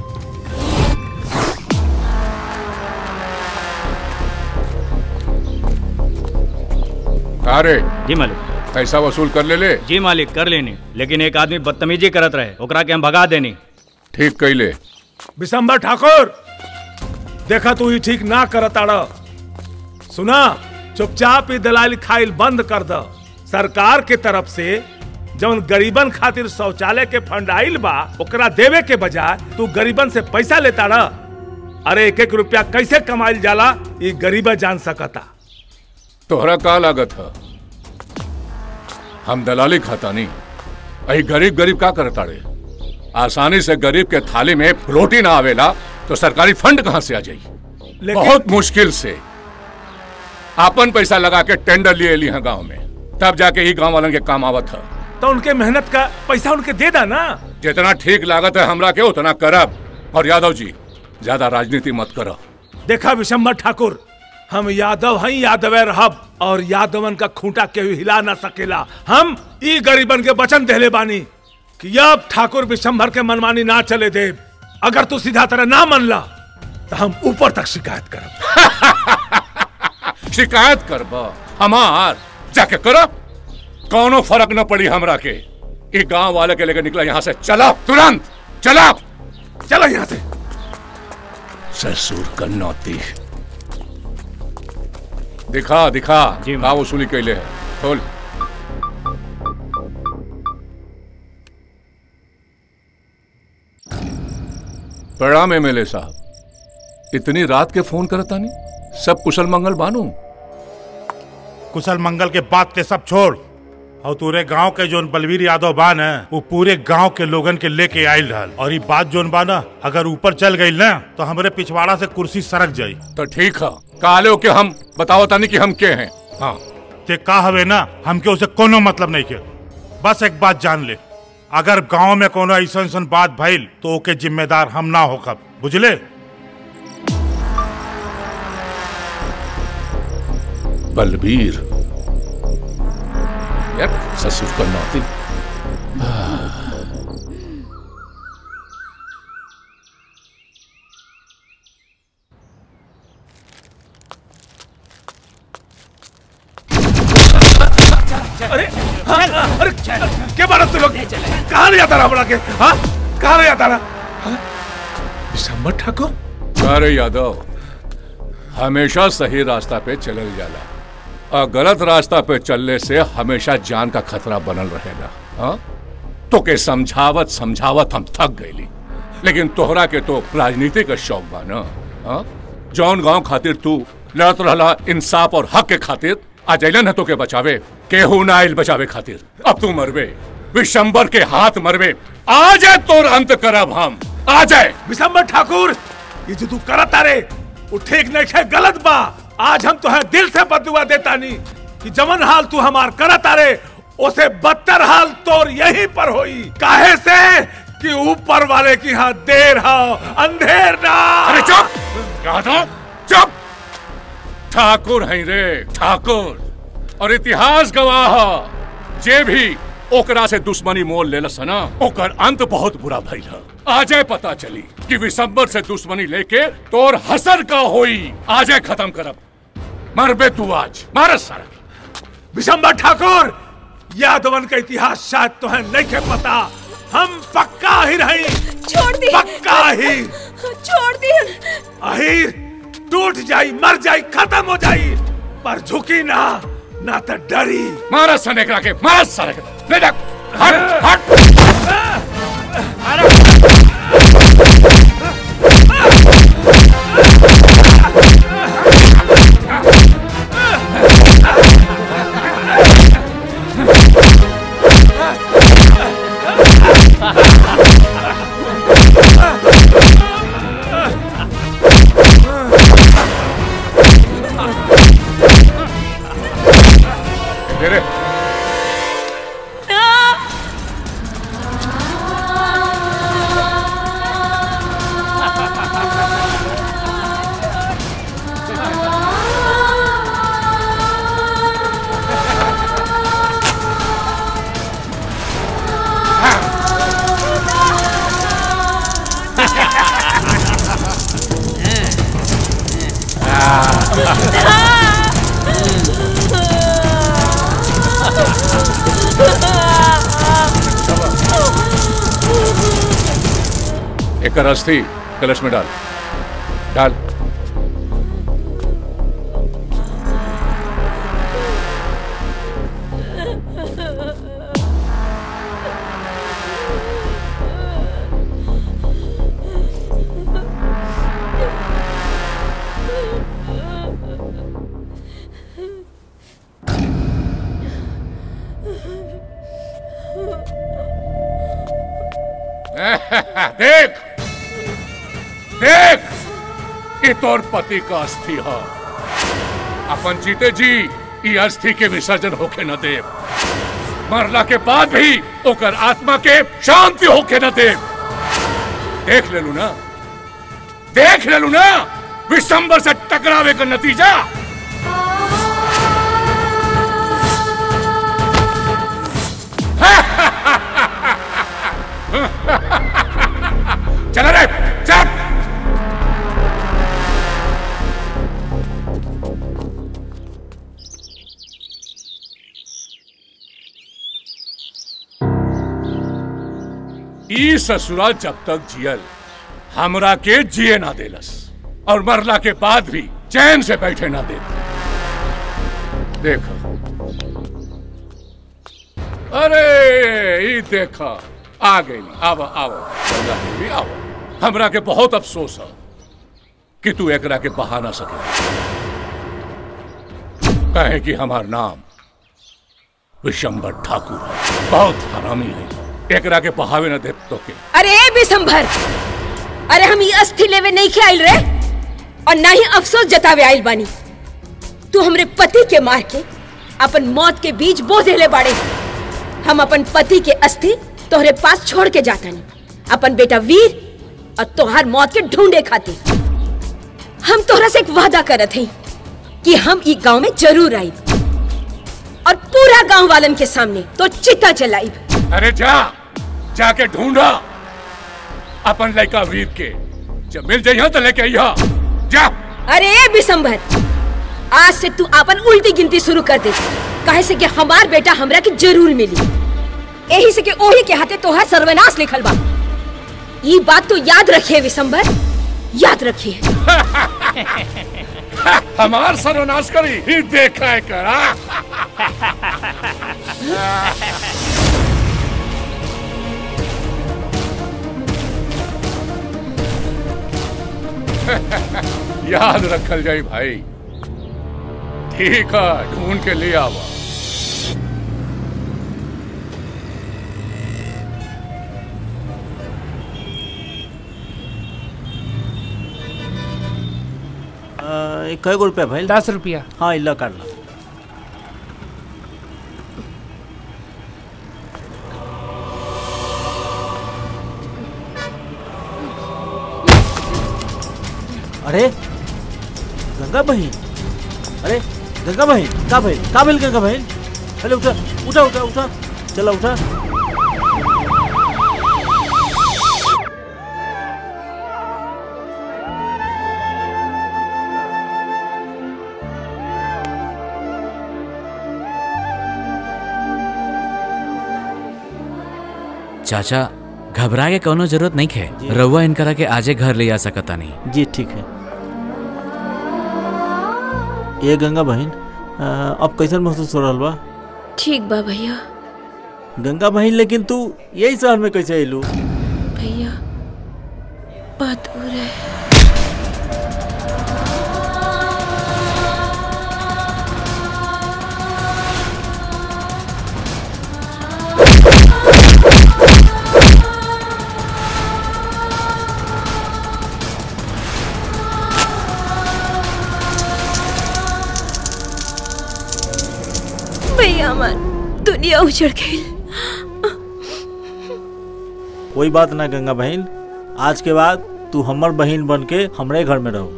अरे जी मालिक पैसा वसूल कर ले ले जी मालिक कर लेनी लेकिन एक आदमी बदतमीजी करत रहे ओकरा के हम भगा देनी ठीक कैले बिशंबर ठाकुर देखा तू ही ठीक ना करताड़ सुना चुपचाप ही दलाली खाइल बंद कर द सरकार के तरफ से जौन गरीबन खातिर शौचालय के फंड आइल बा ओकरा देवे के बजाय तू गरीबन से पैसा लेता रह अरे एक एक रुपया कैसे कमाइल जाला ये गरीबा जान सकता तोहरा का लागत है हम दलाली खाता नहीं अही गरीब गरीब का करता रे आसानी से गरीब के थाली में रोटी ना आवेला तो सरकारी फंड कहाँ से आ जाई लेकिन- बहुत मुश्किल से आपन पैसा लगा के टेंडर लिए ली गांव में तब जाके ही गांव वालन के काम आवत है तो उनके मेहनत का पैसा उनके दे दा ना जितना ठीक लागत है हमरा के उतना करब और यादव जी ज्यादा राजनीति मत करो देखा विशंबर ठाकुर हम यादव हैं यादवे रहब और यादवन का खूंटा के हिला ना सकेला हम ई गरीबन के वचन देले बानी कि अब ठाकुर विशंभर के मनमानी ना चले दे अगर तू सीधा तरह ना मनला तो हम ऊपर तक शिकायत करब शिकायत करब हमार जाके करो कौनो फर्क न पड़ी हमरा के ये गांव वाले के लेकर निकला यहाँ से चला तुरंत चला चलो यहाँ से ससुर कन्नौती दिखा दिखा का वसूली कैले है खोल प्रणाम एमएलए साहब इतनी रात के फोन करता नहीं सब कुशल मंगल बानू कुशल मंगल के बात के सब छोड़ और तूरे गांव के जोन बलवीर यादव बान है वो पूरे गांव के लोगन के लेके आयल रहल और ये बात जोन बा ना अगर ऊपर चल गई ना तो हमरे पिछवाड़ा से कुर्सी सरक जाई तो ठीक है काले हो के हम बताओ तानी कि हम के हैं हाँ ते का हवे ना हमके उसे कोनो मतलब नहीं के बस एक बात जान ले अगर गांव में कोनो ऐसा ऐसा बात भइल तो ओके जिम्मेदार हम ना होकब बुझले बलबीर यार ससुर कन्नौती अरे हाँ, अरे क्या बात तू लोग कहाँ ले जाता रहा बड़ा के हाँ कहाँ ले जाता रहा विशंबर ठाकुर अरे यादव हमेशा सही रास्ता पे चलल जाला और गलत रास्ता पे चलने से हमेशा जान का खतरा बनल रहेगा हाँ तो के समझावत समझावत हम थक गईली लेकिन तोहरा के तो राजनीति का शौक बा ना हाँ जौन गांव खातिर तू लड़त रहला इंसाफ और हक के खातिर आज अलन है तो के बचावे केहू ना आइल बचावे खातिर अब तू मरबे विशंबर के हाथ मरबे आ जाए तोर अंत करब हम आ जाए विशंबर ठाकुर ये जो तू करत तारे वो ठीक नहीं है गलत बा आज हम तुहे दिल से बदुआ देता नहीं कि जमन हाल तू हमार करत तारे उसे बदतर हाल तोर यहीं पर होई काहे से कि ऊपर वाले की यहाँ देर हो अंधेर ना अरे चुप यादव चुप ठाकुर हैं रे ठाकुर और इतिहास गवाह ह। जे भी ओकरा से दुश्मनी मोल लेलस ना ओकर अंत बहुत बुरा भइल ह। आजे पता चली कि विशंबर से दुश्मनी लेके तोर हसर का होई आजे खत्म करब मरबे तू आज मारस सारा विशंबर ठाकुर यादवन का इतिहास शायद तुम्हें नहीं के पता हम पक्का ही रही छोड़ दी पक्का ही छोड़ दी अहिर टूट जाई मर जाई खत्म हो जाई पर झुकी ना ना तो डरी मारस सने करा के मारस सारा के ले जा हट हट तेरे एक अस्थि कलश में डाल डाल देख देख ये तोर पति का अस्थि है अपन जीते जी ये अस्थि के विसर्जन होके न दे मरला के बाद भी ओकर आत्मा के शांति होके न दे देख ले लू ना देख ले लू ना विशंबर से टकरावे का नतीजा चला रे चल ई ससुरा जब तक जियल हमरा के जिए ना देलस और मरला के बाद भी चैन से बैठे ना दे देखो अरे ई देखा आ गई आव आव गंगा देवी आव हमरा के बहुत अफसोस है कि तू एकरा के बहा ना सके कहे कि हमार नाम विशंबर ठाकुर है बहुत हरामी है एकरा के बहावे न दे तो के अरे ए बिसंभर अरे हम ये अस्थि लेवे नहीं के आइल रे और ना ही अफसोस जतावे आइल बानी तू हमरे पति के मार के अपन मौत के बीच बो देले बाड़े हम अपन पति के अस्थि तोहरे पास छोड़ के जातानी अपन बेटा वीर और तोहार मौत के ढूंढे खातिर हम तोहरा से एक वादा करत हई कि हम ई गांव में जरूर आई और पूरा गांव वालन के सामने तो चिता जलाई अरे जा जाके ढूंढा अपन लड़का वीर के जब मिल जाइए तो लेके आइया जा अरे ए बिसंभर आज से तू अपन उल्टी गिनती शुरू कर दे काहे से कि हमार बेटा हमरा के जरूर मिली यही से कि ओही के हाथे तोहार सर्वनाश लिखल बा ये बात तो याद रखिए विशंभर याद रखिए हमार सर्वनाश करी ही देखा है करा याद रखल जाई भाई ठीक है ढूंढ के ले आवा कई गो रुपया भाई दस रुपया हाँ इल्ला कर ला अरे गंगा बहन अरे गंगा बहन का बहन का भेल गंगा बहन अरे उठा उठा उठा उठा चला उठा चाचा घबरा के कोनो जरूरत नहीं है रउआ इनकरा के आजे घर ले आ सकता नहीं जी ठीक है ये गंगा बहन अ, अब कैसन महसूस हो रहा बा ठीक बा भैया गंगा बहन लेकिन तू यही शहर में कैसे अयलू भैया बात हो रहा है भैया हमार दुनिया उजड़ गई कोई बात ना गंगा बहन आज के बाद तू हमर बहन बन के हमरे घर में रहो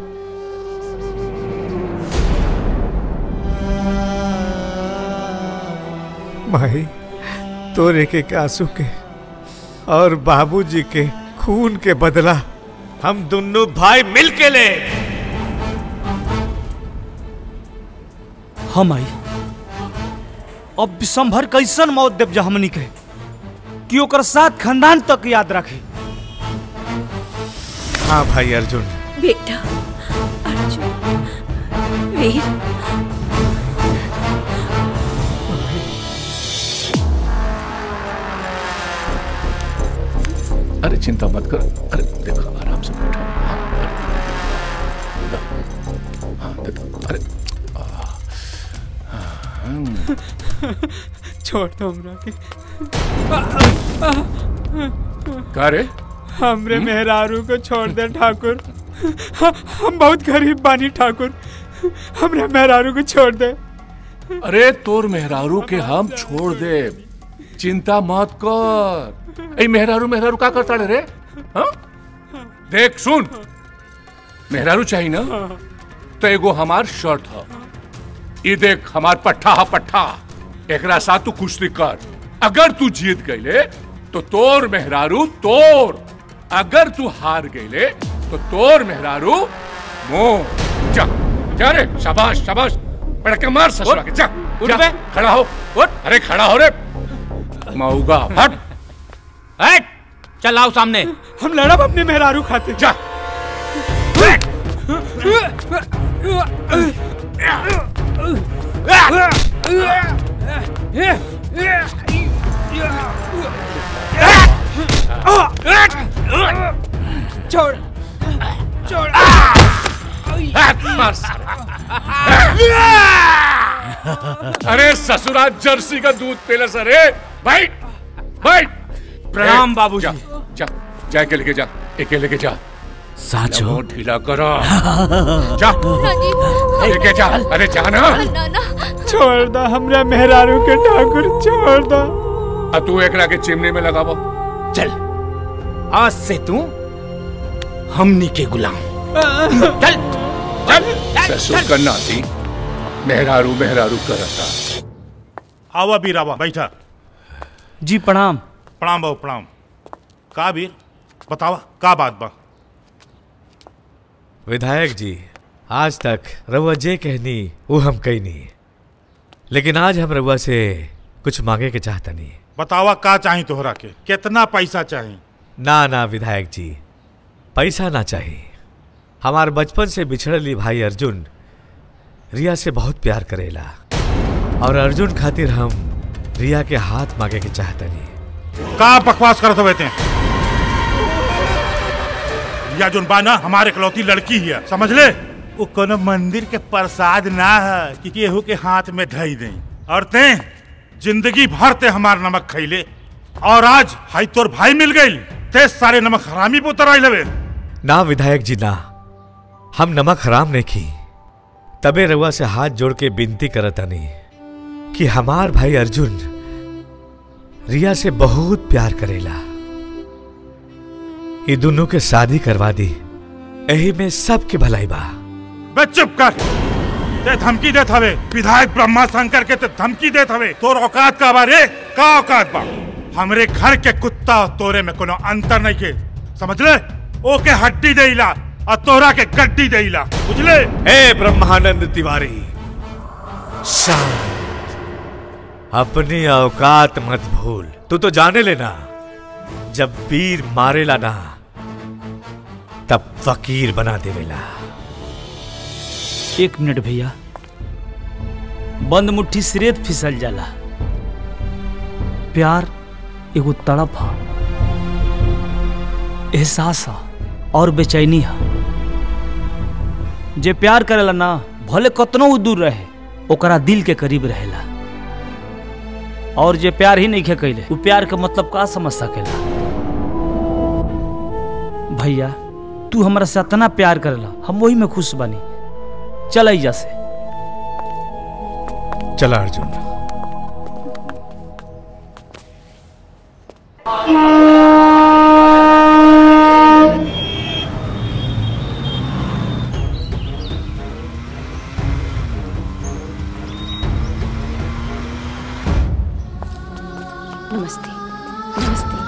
माही तोरे के आंसू के और बाबूजी के खून के बदला हम दोनों भाई मिल के ले हम आई अब विषंभर कैसन मौत देव जा हमनी के कि ओकर साथ खानदान तक याद रखे हाँ भाई अर्जुन बेटा अर्जुन वीर अरे चिंता मत कर अरे देखो आराम से बैठो हाँ, अरे, लो, हाँ, दे दो, अरे आ, हम्म, छोड़ दो हमरा के का रे हमरे मेहरारू को छोड़ दे ठाकुर हम बहुत गरीब बानी ठाकुर हमरे मेहरारू को छोड़ दे अरे तोर मेहरारू के हम छोड़ दे चिंता मत कर ए मेहरारू मेहरारू का करता रे हाँ? देख सुन मेहरारू चाहिए ना तो एगो हमार शर्ट ह ई देख हमार पट्ठा हा पट्ठा एकरा साथ तू कुश्ती कर अगर तू जीत गईले तो तोर मेहरारू तोर अगर तू हार गईले तो तोर मेहरारू मोर जा जा रे शाबाश शाबाश पड़के मार ससुरा के जा उठ जा, बे। खड़ा हो उठ अरे खड़ा हो रे मऊगा हट हट चल आओ सामने हम लड़ब अपने मेहरारू खाते जा छोड़ छोड़ अरे ससुरा जर्सी का दूध पीले सरे बैठ बैठ प्रणाम ए, बाबूजी। जा जा जा के लेके जा एके लेके जा साचो? लबो ढीला करो जा लेके जा अरे जा ना छोड़ दा हमरा मेहरारू के ठाकुर छोड़ दा आ तू एकरा के चिमनी में लगाबो चल आज से तू हमनी के गुलाम चल चल ससुर का नाती मेहरारू मेहरारू करता आवा बीर आवा बैठा जी प्रणाम प्रणाम बाबू प्रणाम का बीर बतावा का बात बा विधायक जी आज तक रउआ जे कहनी वो हम कहनी लेकिन आज हम रउआ से कुछ मांगे के चाहतनी बतावा का चाही तोहरा के कितना पैसा चाही ना ना विधायक जी पैसा ना चाहिए हमार बचपन से बिछड़ली भाई अर्जुन रिया से बहुत प्यार करेला और अर्जुन खातिर हम रिया के हाथ मांगे के चाहतनी का बकवास करत हुए थे या जोन बाना हमारे इकलौती लड़की ही है समझ ले वो कोनो मंदिर के प्रसाद ना है कि केहू के हाथ में धई दे और ते जिंदगी भर ते हमार नमक खैले और आज हाई तोर भाई मिल गई ते सारे नमक हरामी पे उतर आई लवे ना विधायक जी ना हम नमक हराम नहीं खी तबे रउआ से हाथ जोड़ के विनती करतनी कि हमार भाई अर्जुन रिया से बहुत प्यार करेला ये दोनों के शादी करवा दी यही में सबके भलाई बा बे चुप कर ते धमकी देत हवे विधायक ब्रह्मा शंकर के ते धमकी देत हवे तोर औकात का बारे का औकात बा हमरे घर के कुत्ता और तोरे में कोनो अंतर नहीं के समझ ले ओके हड्डी देइला और तोरा के गड्डी देइला बुझले हे ब्रह्मानंद तिवारी शांत अपनी औकात मत भूल तू तो जाने लेना जब वीर मारेला ना तब फकीर बना देवेला एक मिनट भैया बंद मुट्ठी सिरेत फिसल जाला प्यार एगो तड़प हा एहसास हा और बेचैनी हा जे प्यार करेला ना भले कतनो उ दूर रहे ओकरा दिल के करीब रहेला और जे प्यार ही नहीं खे कैले उ प्यार के मतलब का समझ सकेला भैया तू हमरा से इतना प्यार करेला हम वही में खुश बानी चल जा से चला अर्जुन नमस्ते नमस्ते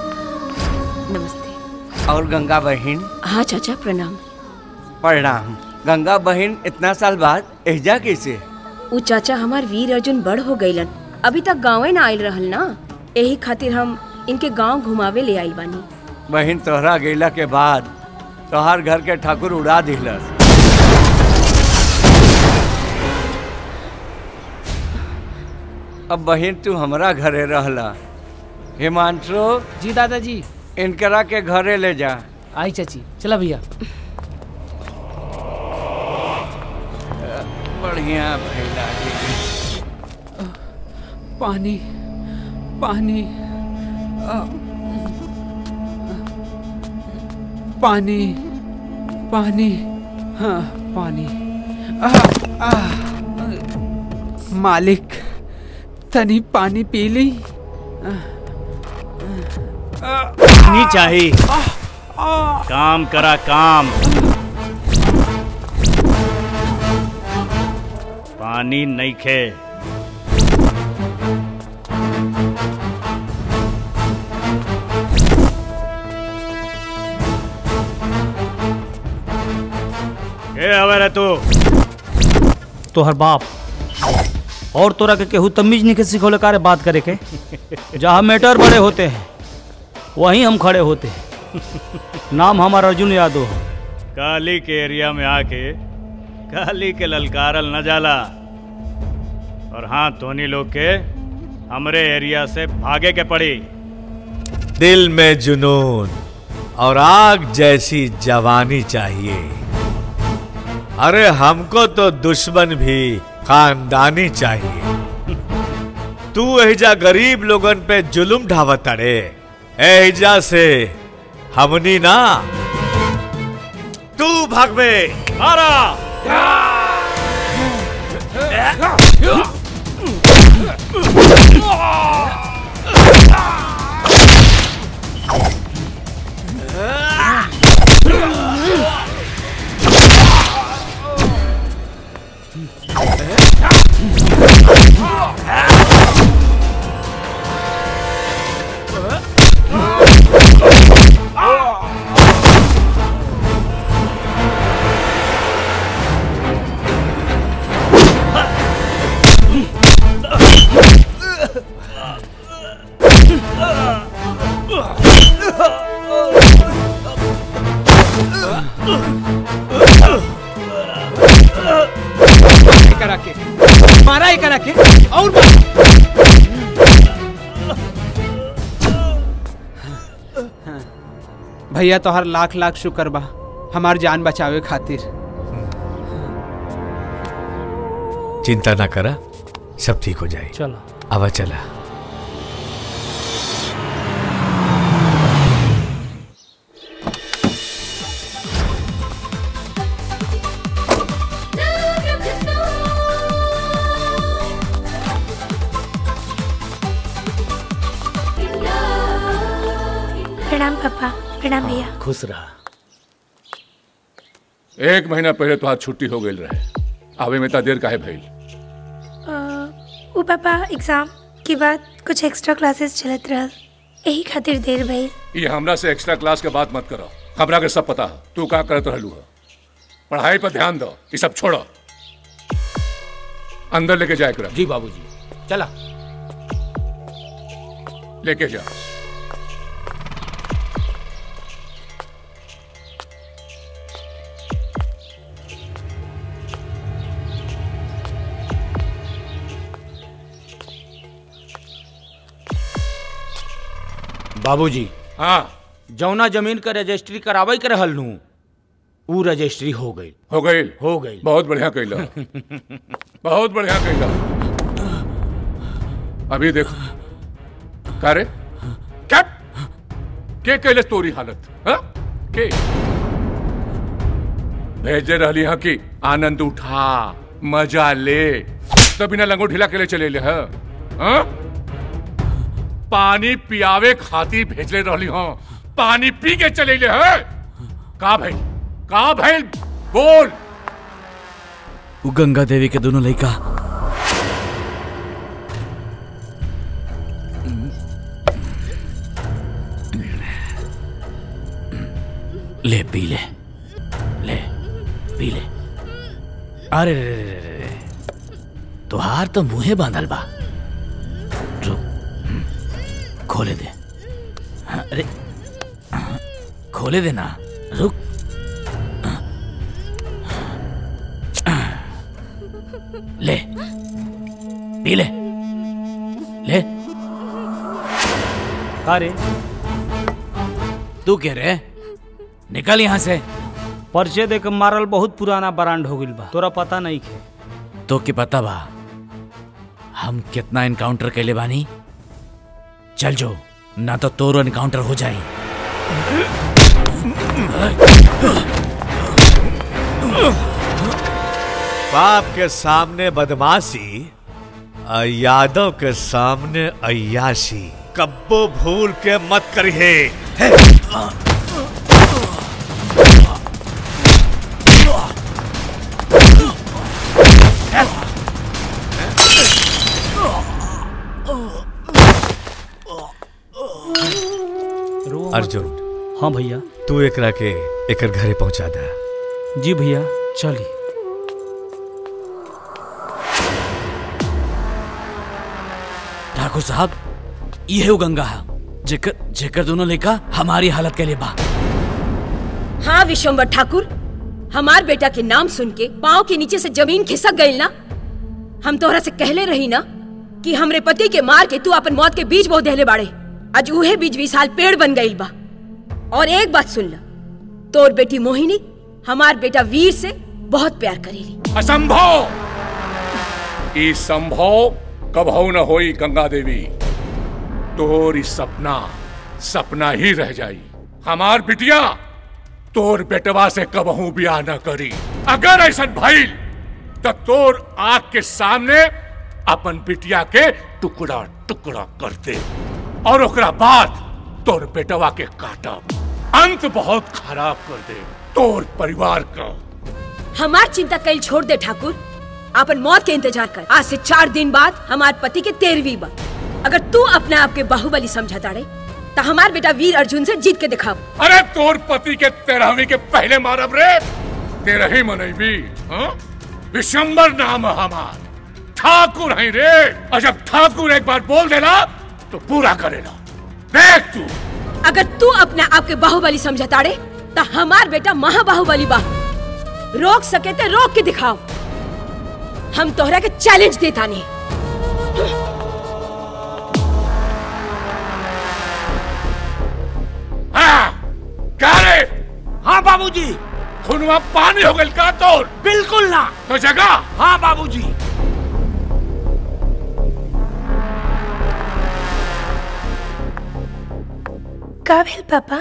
नमस्ते और गंगा बहन हाँ चाचा प्रणाम प्रणाम गंगा बहन इतना साल बाद एहजा कैसे उ चाचा हमार वीर अर्जुन बड़ हो गईलन अभी तक गाँवे ना आयल रहल ना यही खातिर हम इनके गांव घुमावे ले आइल बानी बहन तोहरा गैला के बाद तोहार घर के ठाकुर उड़ा दिलस अब बहन तू हमरा घरे रहला हिमांशु जी दादाजी इनकरा के घरे ले जा आई चाची चला भैया बढ़िया भैला पानी पानी आ, पानी पानी हाँ पानी आ, आ, मालिक तनी पानी पी ली नहीं चाहिए काम करा काम पानी नहीं खे ए हवे रे तू तोहर बाप और तोरा के केहू तमीज नहीं के सिखौले कारे बात करे के जहाँ मैटर बड़े होते हैं वहीं हम खड़े होते हैं नाम हमारा अर्जुन यादव है काली के एरिया में आके काली के ललकारल न जाला और हाँ धोनी लोग के हमरे एरिया से भागे के पड़ी दिल में जुनून और आग जैसी जवानी चाहिए अरे हमको तो दुश्मन भी खानदानी चाहिए तू एहिजा गरीब लोगन पे जुलुम ढावत अड़े एहिजा से हमनी ना तू भागवे मारा करा के मारा ही करा के और मारा। भैया तोहर लाख लाख शुक्र बा हमार जान बचावे खातिर चिंता ना करा सब ठीक हो जाए चलो आवा चला प्रणाम पापा प्रणाम भैया खुश रहा एक महीना पहले तो आज छुट्टी हो गई रहे आवे में इतना देर काहे भइल अ, उ पापा एग्जाम के बाद कुछ एक्स्ट्रा क्लासेस चलत रहल यही खातिर देर भइल ये हमरा से एक्स्ट्रा क्लास के बात मत करो हमरा के सब पता है तू का करत रहलू है पढ़ाई पर ध्यान दो ये सब छोड़ो अंदर लेके जाए कर जी बाबूजी चला लेके जा बाबूजी हाँ जौना जमीन का रजिस्ट्री करावे के रहल नू ऊ रजिस्ट्री हो गई हो गई हो गई बहुत बढ़िया कैला बहुत बढ़िया कैला अभी देखो का रे क्या के कैले तोरी हालत हाँ? के भेजे रहली हाँ कि आनंद उठा मजा ले तो बिना लंगो ढीला के लिए चले ले हाँ? हाँ? पानी पियावे खातिर भेजले रहली हाँ पानी पी के चले ले हाँ? का भाई का भाई बोल ऊ गंगा देवी के दोनों लड़का ले पी ले ले पी ले अरे रे रे रे रे रे तुहार तो मुंहे बांधल बा रुक हम्म, खोले दे हाँ, अरे हाँ, खोले दे ना रुक ले पी ले ले अरे तू कह रहे निकल यहाँ से पर्चे दे के मारल बहुत पुराना ब्रांड हो गइल बा तोरा पता नहीं खे तो के पता बा हम कितना एनकाउंटर कैले बानी चल जो ना तो तोरो एनकाउंटर हो जाई बाप के सामने बदमाशी और यादव के सामने अयाशी कब्बो भूल के मत करिए अर्जुन हाँ भैया तू एकरा के एकर घरे पहुंचा दा जी भैया चली ठाकुर साहब ये वो गंगा है जेकर जेकर दोनों लेका हमारी हालत के लिए बा हाँ विश्वम्बर ठाकुर हमार बेटा के नाम सुन के पाँव के नीचे से जमीन खिसक गई ना हम तोहरा से कहले रही ना कि हमरे पति के मार के तू अपन मौत के बीज बो देले बाड़े आज उहे बीज विशाल पेड़ बन गई बा और एक बात सुन ला तोर बेटी मोहिनी हमार बेटा वीर से बहुत प्यार करेली असंभव ई संभव कभौ न होई गंगा देवी तोरी सपना सपना ही रह जाई हमार बिटिया तोर बेटवा से कबहू ब्याह न करी अगर ऐसा भइल तो तोर आग के सामने अपन बिटिया के टुकड़ा टुकड़ा कर दे और ओकरा बाद तोर बेटवा के काटब अंत बहुत खराब कर दे तोर परिवार का हमार चिंता कल छोड़ दे ठाकुर अपन मौत के इंतजार कर आज से चार दिन बाद हमार पति के तेरहवीं बा अगर तू अपने आप के बाहुबली समझा ताड़े तो हमार बेटा वीर अर्जुन से जीत के दिखाओ अरे तोर पति के तेरहवीं के पहले मारब रे तेरह ही मनैबी हाँ? विशंबर नाम है हमार ठाकुर है रे और जब ठाकुर एक बार बोल देना तो पूरा करेला देख तू अगर तू अपने आप के बाहुबली समझा ताड़े तो हमार बेटा महाबाहुबली बा रोक सके तो रोक के दिखाओ हम तोहरा के चैलेंज देता नहीं क्या रे हाँ बाबूजी खुनवा पानी हो गई का तोर बिल्कुल ना तो जगह हाँ बाबूजी का भेल पापा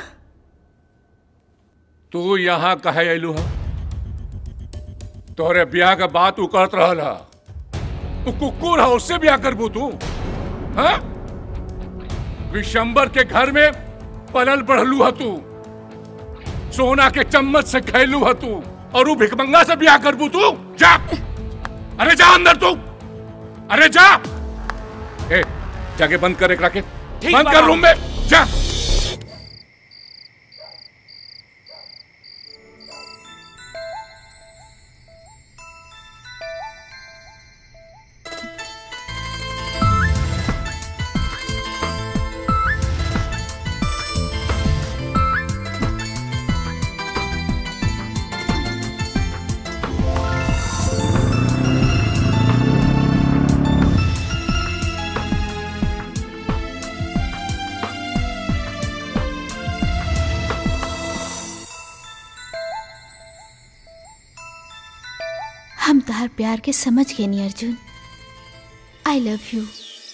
तू यहाँ कहे अयलू है तोहरे ब्याह के बात तू कहत रहल है तू कुकुर है उससे ब्याह करबू तू हाँ? विशंबर के घर में पलल बढ़लू है तू सोना के चम्मच से खैलू है तू और वो भिकमंगा से ब्याह करबू तू जा अरे जा अंदर तू अरे जा ए जाके बंद कर एकरा के ठीक बंद बा कर बाबू। रूम में जा हम तहार प्यार के समझ गए नी अर्जुन आई लव यू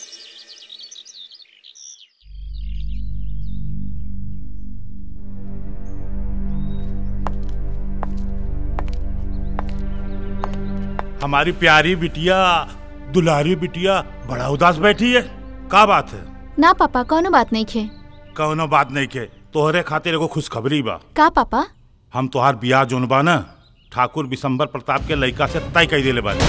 हमारी प्यारी बिटिया दुलारी बिटिया बड़ा उदास बैठी है का बात है ना पापा कौनो बात नहीं खे कौनो बात नहीं के तोहरे खातिर एगो खुशखबरी बा का पापा हम तोहार बियाह जोन बा ना ठाकुर बिशंबर प्रताप के लड़का से तय कर देले बानी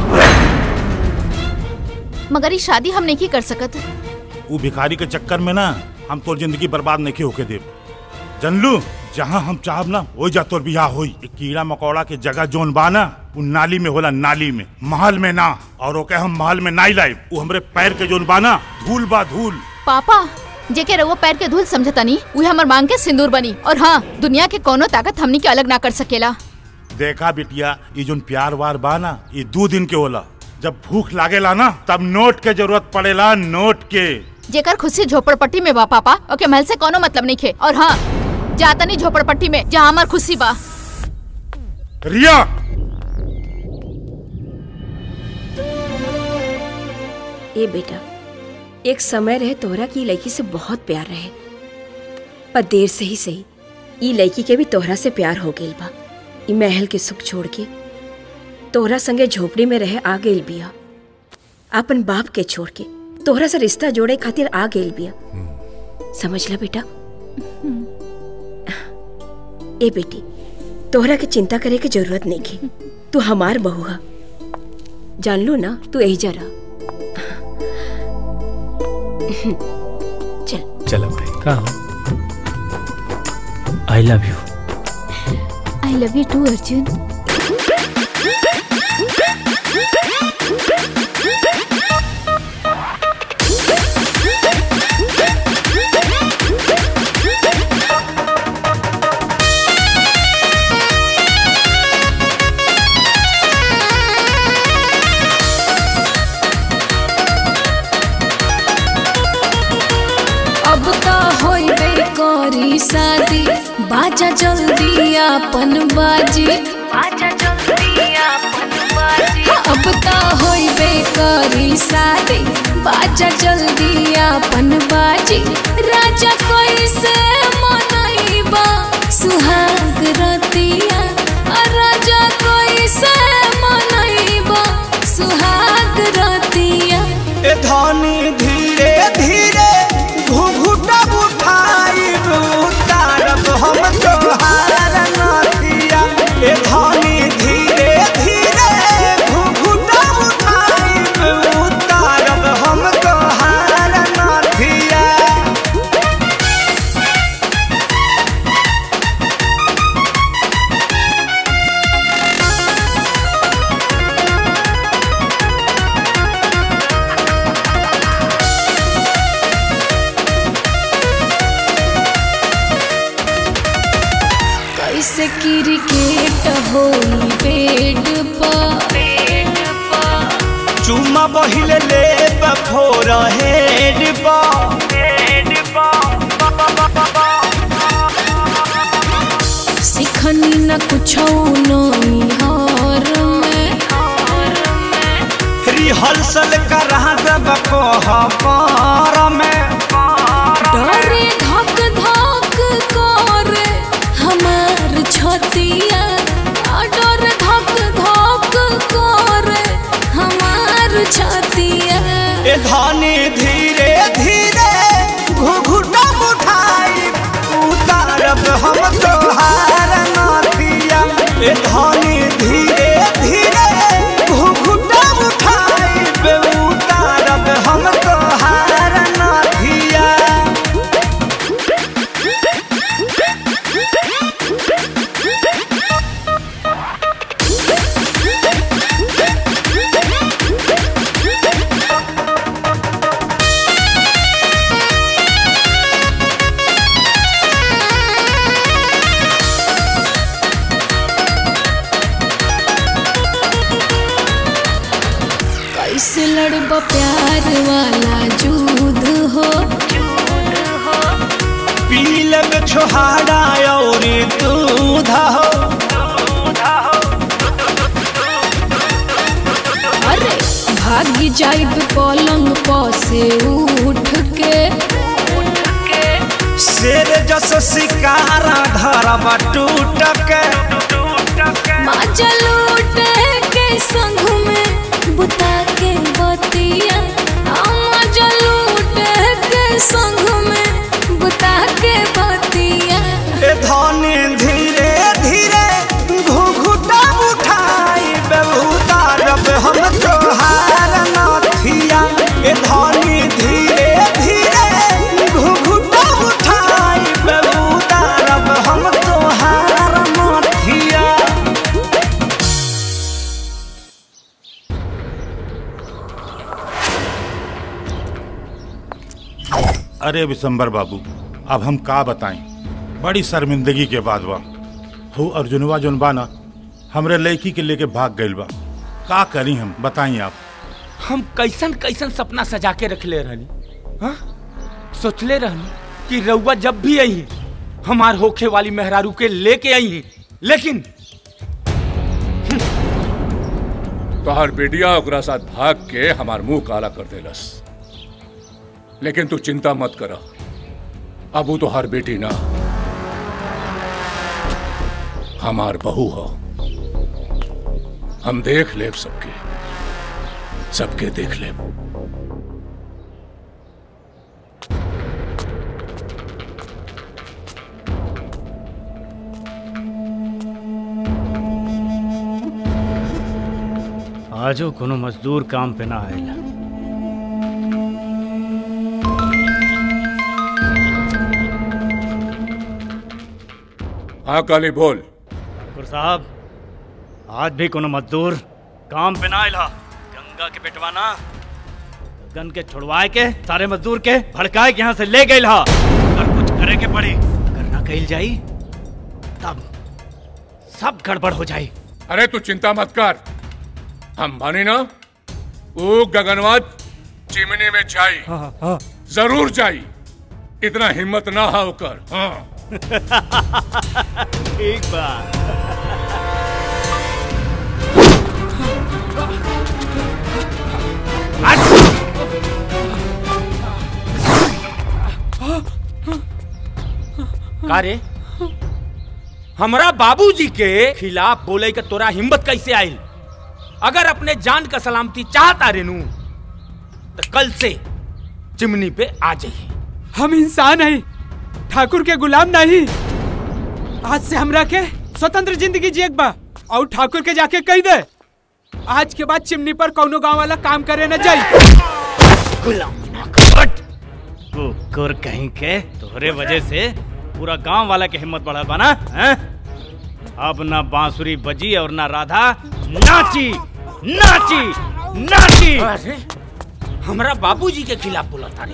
मगर ये शादी हम नहीं की कर सकत ऊ भिखारी के चक्कर में ना हम तोर जिंदगी बर्बाद नहीं होके देव जनलू जहाँ हम चाहब ना वो जा तोर बियाह होई ए कीड़ा मकोड़ा के जगह जोन बा ना उ नाली में होला नाली में महल में ना और ओके हम महल में नाई लाइब उ हमरे पैर के जोन बा ना धूल बा धूल पापा जेके रउआ पैर के धूल समझता नहीं उहे हमर मांग के सिंदूर बनी और हाँ दुनिया के कोनो ताकत हमनी के अलग ना कर सकेला देखा बिटिया ये जोन प्यार वार बा ना ये दो दिन के होला जब भूख लागेला ना तब नोट के जरूरत पड़ेला नोट के जेकर खुशी झोपड़पट्टी में बा पापा ओके महल से कोनो मतलब नहीं खे और हाँ जाता नहीं झोपड़पट्टी में जहाँ हमार खुशी बा रिया ए बेटा एक समय रहे तोहरा की लड़की से बहुत प्यार रहे पर देर से ही सही ई लड़की के भी तोहरा से प्यार हो गइल बा ई महल के सुख छोड़ के तोहरा संगे झोपड़ी में रहे आ गइल बिया अपन बाप के छोड़ के तोहरा से रिश्ता जोड़े खातिर आ गइल बिया समझ ला बेटा ए बेटी तोहरा के चिंता करे के जरूरत नहीं की तू हमार बहू है जान लू ना तू यही जरा चल चलो भाई का I love you I love you too Arjun अब तो होइबे करी शादी बाजा जल्दी अपन बाजी बाजा जल्दी अपन बाजी अब तो होइबे करी शादी बाजा जल्दी अपन बाजी राजा कोई से मनइबा सुहाग रतिया आ राजा कोई से मनइबा सुहाग रतिया ए धनी धीरे धीरे घुघुटा उठाई उतारब हम तोहार नथिया ए धनी धीरे धीरे घुघुटा उठाई उतारब हम तोहार नथिया कैसे क्रिकेट होई बेड पर चुम्मा बहिले ले बफोर हेड बा सिखनी न कुछ नहीं हार में रिहर्सल करा दब कोहबर में डरे धक धक करे हमार छतिया आ डर धक धक करे हमार छतिया ए धनी धीरे धीरे घुघुटा उठाई उतारब हम तोहार नथिया ए धनी धीरे धीरे घुघुटा उठाई उतारब हम तोहार नथिया कैसे लड़ब प्यार वाला जूद हो पीलब छोहाड़ा और दूध हो अरे भागी जाइब पलंग पर से उठ के शेर जस शिकारा धरब टूट के माजा लूटे के संग में बुता के बतिया आ माजा लूटे के संग में बुता के बतिया ए धनी धीरे धीरे घुघुटा उठाई उतारब हम तोहार नथिया ए धनी धीरे धीरे घुघुटा उठाई उतारब हम तोहार नथिया अरे विशंबर बाबू अब हम का बताएं बड़ी शर्मिंदगी के बाद बा हो अर्जुनवा जोन बा ना हमरे लड़की के लेके भाग गइल बा का करी हम बताई आप हम कैसन कैसन सपना सजा के रख ले रहनी हाँ? सोचले रहनी कि रउआ जब भी आई हमार होखे वाली मेहरारू के लेके आई लेकिन तोहर बेटिया ओकरा साथ भाग के हमार मुंह काला कर देलस लेकिन तू चिंता मत कर अब वो तोहार बेटी ना हमार बहू हो हम देख लेब सबके सबके देख लेब आजो कोनो मजदूर काम पे ना आएला हाँ काली बोल ठाकुर साहब आज भी कोनो मजदूर काम पे ना आयला गंगा के पेटवाना गन के छुड़वाए के सारे मजदूर के भड़काए के यहाँ से ले गए हा अगर कुछ करे के पड़ी करना कही जाई तब सब गड़बड़ हो जाई अरे तू चिंता मत कर हम मानी ना वो गगनवाज चिमनी में जाई जरूर जाई इतना हिम्मत ना हा ओकर हाँ ठीक बा का रे हमरा बाबूजी के खिलाफ बोले के तोरा हिम्मत कैसे आइल अगर अपने जान का सलामती चाहता रेनू तो कल से चिमनी पे आ जाइए हम इंसान हैं ठाकुर के गुलाम नहीं आज से हमरा के स्वतंत्र जिंदगी जिएक बा और ठाकुर के जाके कह दे आज के बाद चिमनी पर कौनो गांव वाला काम करे न जाई गुलाम कुकुर कहीं के तोहरे वजह से पूरा गांव वाला के हिम्मत बढ़ा बना हैं? अब ना बांसुरी बजी और ना राधा नाची नाची नाची अरे हमरा बाबूजी के खिलाफ बोला तारे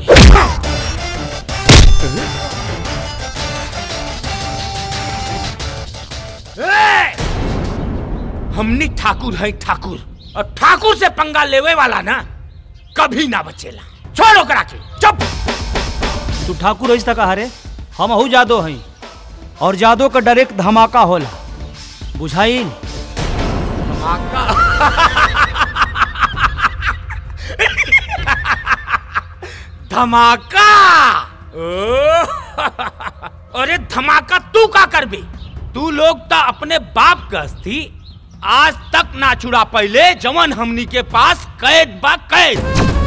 हमनी ठाकुर है ठाकुर और ठाकुर से पंगा लेवे वाला ना कभी ना बचेला छोड़ो करा के चुप तू ठाकुर ऐसा कहा रे हम हूँ जादो हई और जादो का डायरेक्ट धमाका होला बुझाइल धमाका ओ, अरे धमाका तू का करबे तू लोग तो अपने बाप का अस्थि आज तक ना छुड़ा पहले जवन हमनी के पास कैद बा कैद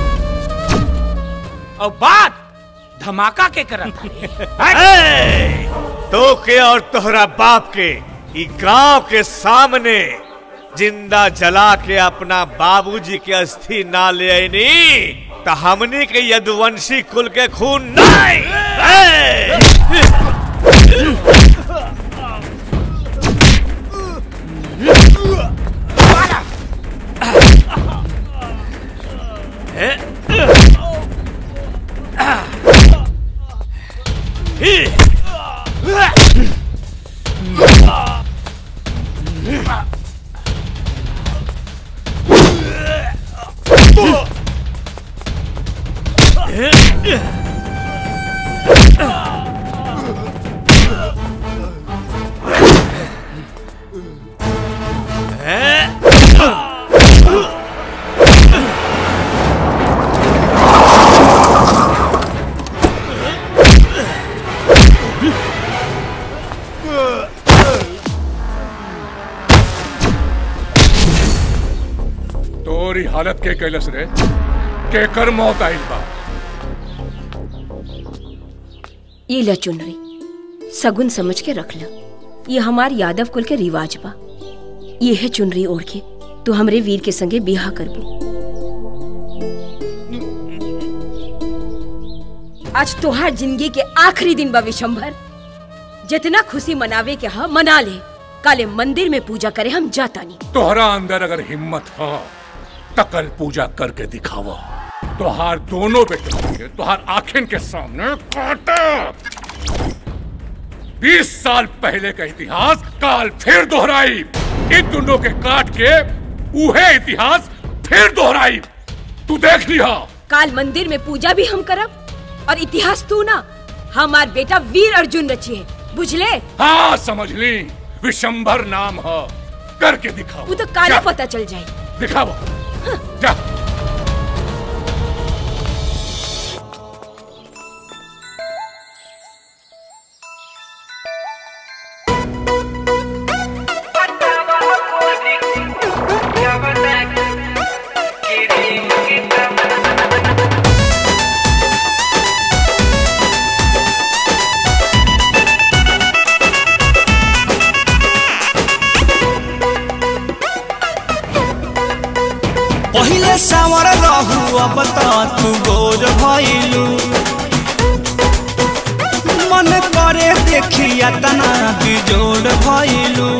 और बात धमाका के करत ए, तो के और तोहरा बाप के ई गांव के सामने जिंदा जला के अपना बाबूजी के अस्थि ना ले आईनी तो हमनी के यदुवंशी कुल के खून नहीं ए! तोरी हालत के कैलस रे के कर मौत आइल बा ये ल चुनरी सगुन समझ के रख ल ये हमार यादव कुल के रिवाज बा ये है चुनरी ओढ़ के तू हमरे वीर के संगे बिहा करबू आज तोहार जिंदगी के आखिरी दिन बा विशंभर जितना खुशी मनावे के हा मना ले काले मंदिर में पूजा करे हम जाता नहीं तोहरा अंदर अगर हिम्मत हो तकल पूजा करके दिखावा तोहार दोनों बेटों के तोहार आखिन के सामने काटा बीस साल पहले का इतिहास काल फिर दोहराई इन दोनों के काट के उहे इतिहास फिर दोहराई तू देख लिया काल मंदिर में पूजा भी हम करब और इतिहास तू ना हमार बेटा वीर अर्जुन रची है बुझले हाँ समझ ली विशंभर नाम है करके दिखाओ वो तो काले जा, पता चल जाए दिखाओ जा पहिले सावर रहू अब त तू गोर भइलू मन कर करे देखिया तना बिजोड़ भइलू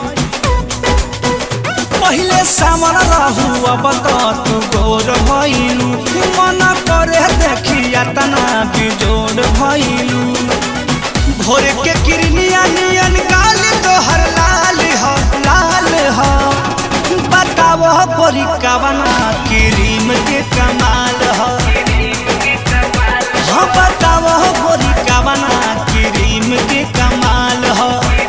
पहिले सामर रहू अब तो तू गोर भइलू मन करे देखिया तना बिजोड़ भइलू भोर के किरनिया नियन गाल तोहर लाल हो लाल हो बताओ गोरी कवना क्रीम के कमाल हो हाँ बताओ गोरी कवना क्रीम के कमाल हो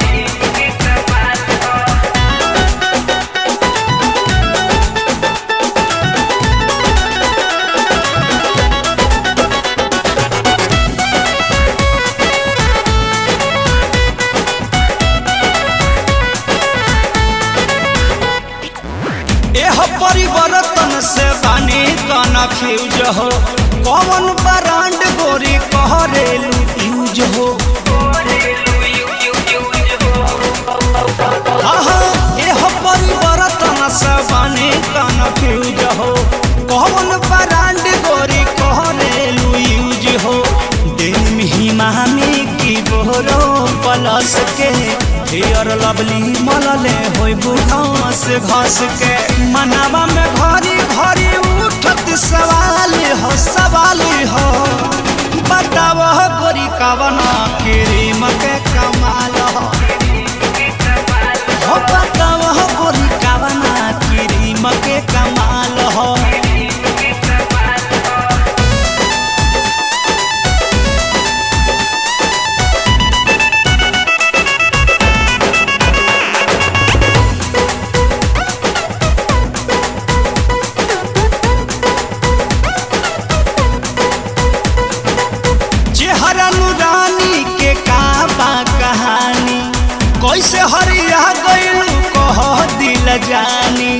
एह परिवर्तन से बानी कना फ्यूज हो कौन ब्रांड गोरी कहरेलू यूज हो आहा, एह परिवर्तन से बानी कना फ्यूज हो कौन ब्रांड गोरी कहरेलू यूज हो दिन ही मामी की बोरो प्लस के हेयर लवली मलले होई घास घास के मनावा में घरी घरी उठत सवाल हो सवाल हो बताव गोरी कवना क्रीम के कमाल हो हो बताव गोरी कवना क्रीम के कमाल हो चेहरा नुरानी के का बा कहानी कैसे हरिया गइलू कह दिल जानी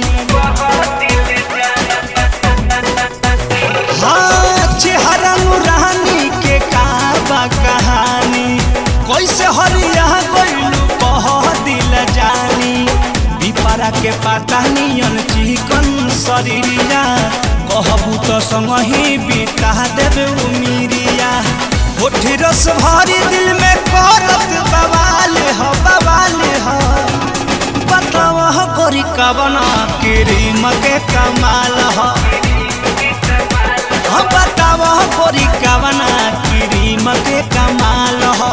हाँ चेहरा नुरानी के का बा कहानी कैसे हरिया गइलू कह दिल जानी पिपरा के पाता नियन चिकन शरीरिया कहबू तो संगही बिता देबे उमिरिया होठी रस भरी दिल में करत बवाल हो बवाल हो बताव हो गोरी कवना क्रीम के कमाल हो हो बताव हो गोरी कवना क्रीम के कमाल हो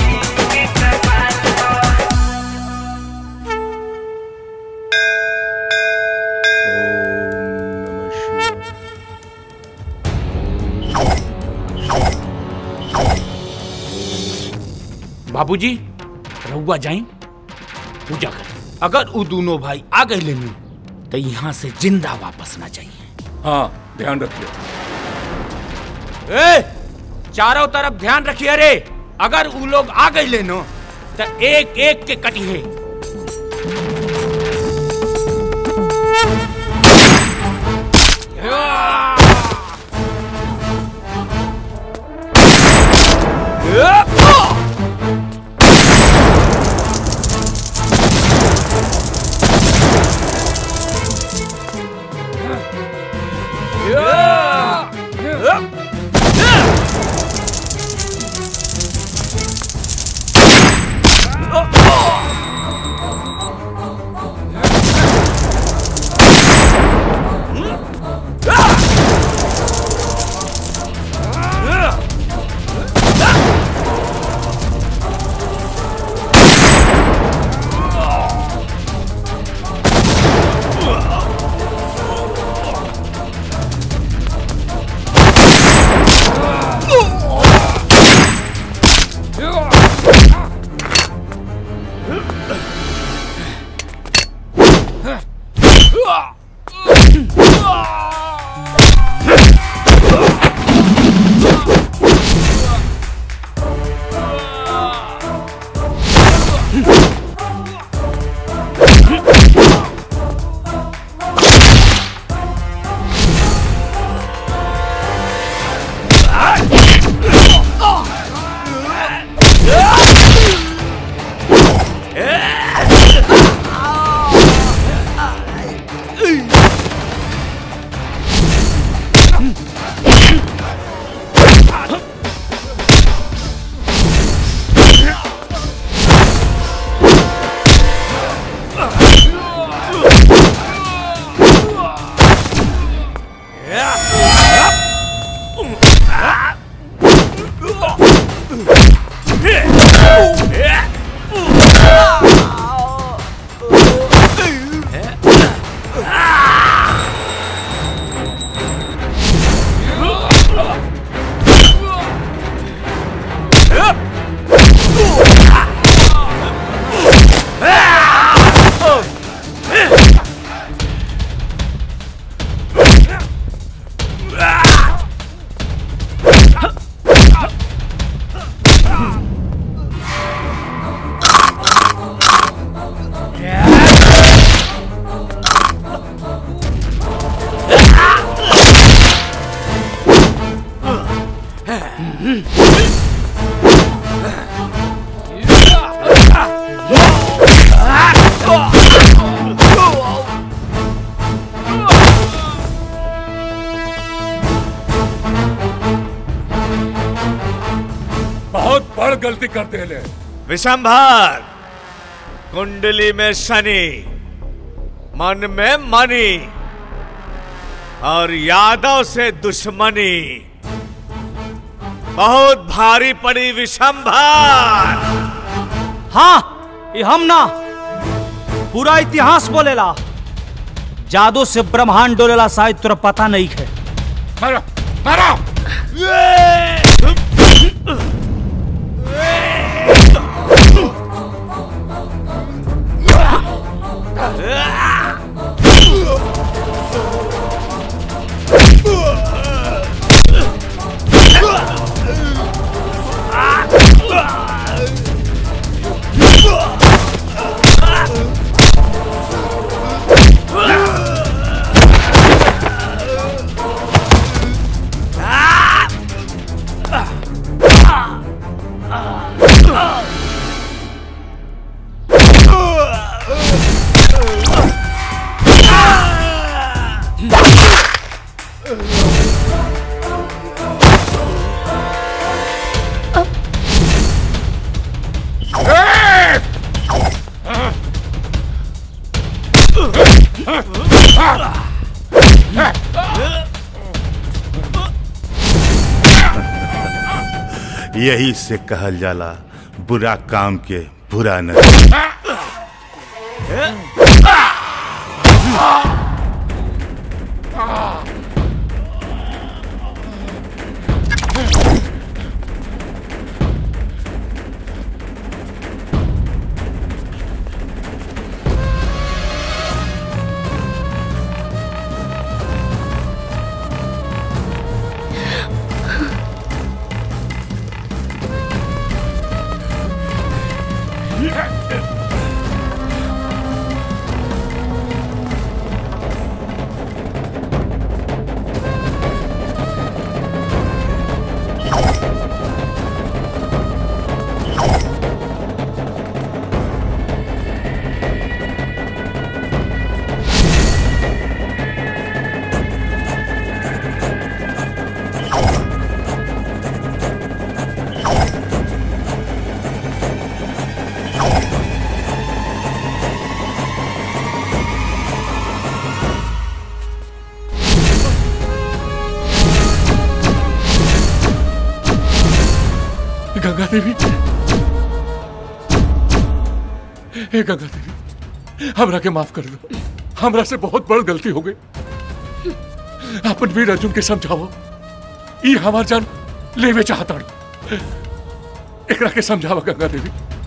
बाबूजी रहुआ जाई पूजा कर अगर उ दोनों भाई आ गए लेनी तो यहाँ से जिंदा वापस ना चाहिए हाँ ध्यान रखिए ए, चारों तरफ ध्यान रखिए रे अगर उ लोग आ गए लेनो तो एक एक के कटिए गलती करते ले विशंभर कुंडली में शनि मन में मनी और यादव से दुश्मनी बहुत भारी पड़ी विशंभर हाँ ये हम ना पूरा इतिहास बोलेला जादू से ब्रह्मांड डोलेला शायद तुरा पता नहीं है मारो मारो यही से कहल जाला बुरा काम के बुरा नहीं गंगा देवी हे गंगा देवी हमरा के माफ कर दो हमरा से बहुत बड़ गलती हो गई अपन वीर अर्जुन के समझाओ ई हमार जान लेवे चाहता एकरा के समझावा गंगा देवी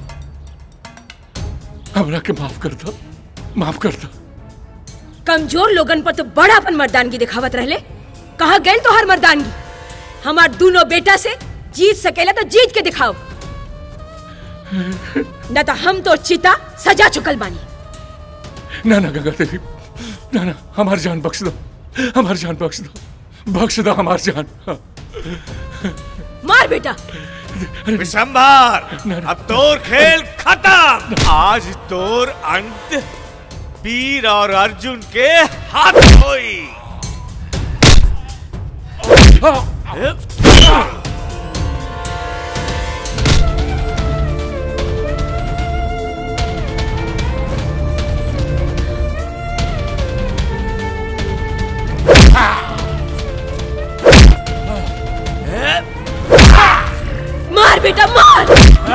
हमरा के माफ कर दो माफ कर दो कमजोर लोगन पर तो बड़ा अपन मर्दानगी दिखावत रहले कहा गए तो हर मर्दानगी हमार दोनों बेटा से जीत सकेला तो जीत के दिखाओ न तो हम तो चिता सजा चुकल बानी ना ना गंगा देवी ना ना हमार जान बख्श दो हमार जान बख्श दो बख्श दो हमार जान हाँ। मार बेटा विशंभर अब तोर खेल खत्म आज तोर अंत वीर और अर्जुन के हाथ होई मार बेटा मार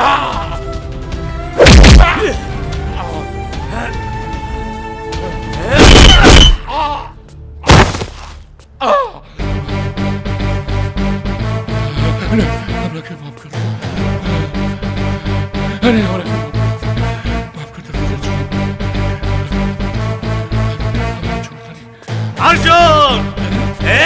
अरे हमरा के माफ कर दो अरे हमरा के माफ कर दो अर्जुन ए?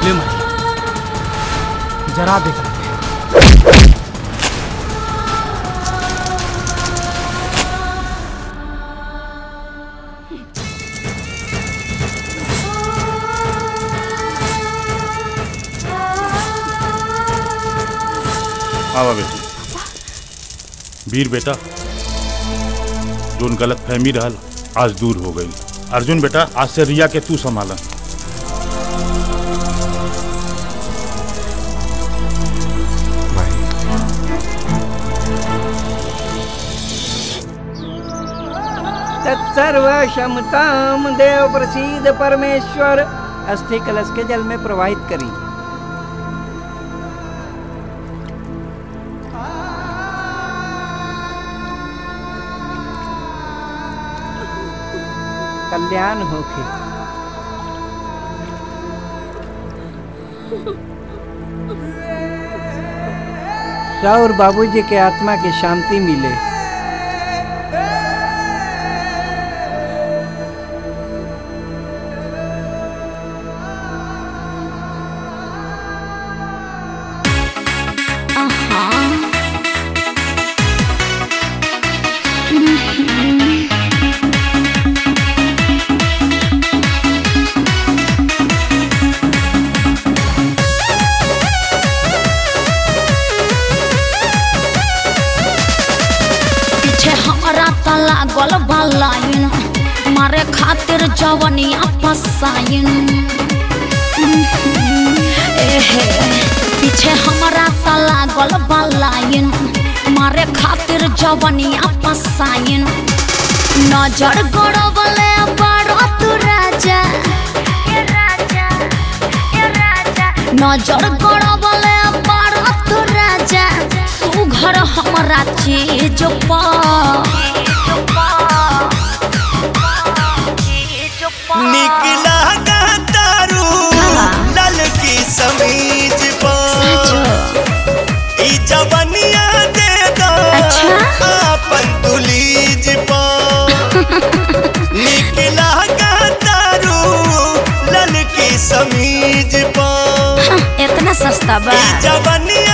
ले मत जरा देख आवा बेटी वीर बेटा जोन गलत फहमी रहल आज दूर हो गई अर्जुन बेटा आज से रिया के तू संभाला तत्सर्व क्षमताम देव प्रसीद परमेश्वर अस्थि कलश के जल में प्रवाहित करी कल्याण होके और बाबूजी के आत्मा की शांति मिले पीछे हमारा त लागल बा लाइन मारे खातिर जवनिया फसाइन एहे पीछे हमारा त लागल बा लाइन मारे खातिर जवनिया फसाइन नजर गड़बले बड़ा तू राजा नजर गड़बले बड़ा तू राजा सुघर हमरा चीज निकला गा तारू लल की समीज पर ई जवनिया दे दो आपन तुलीज पर निकला गा तारू लल की समीज पर इतना सस्ता बा ई जवनिया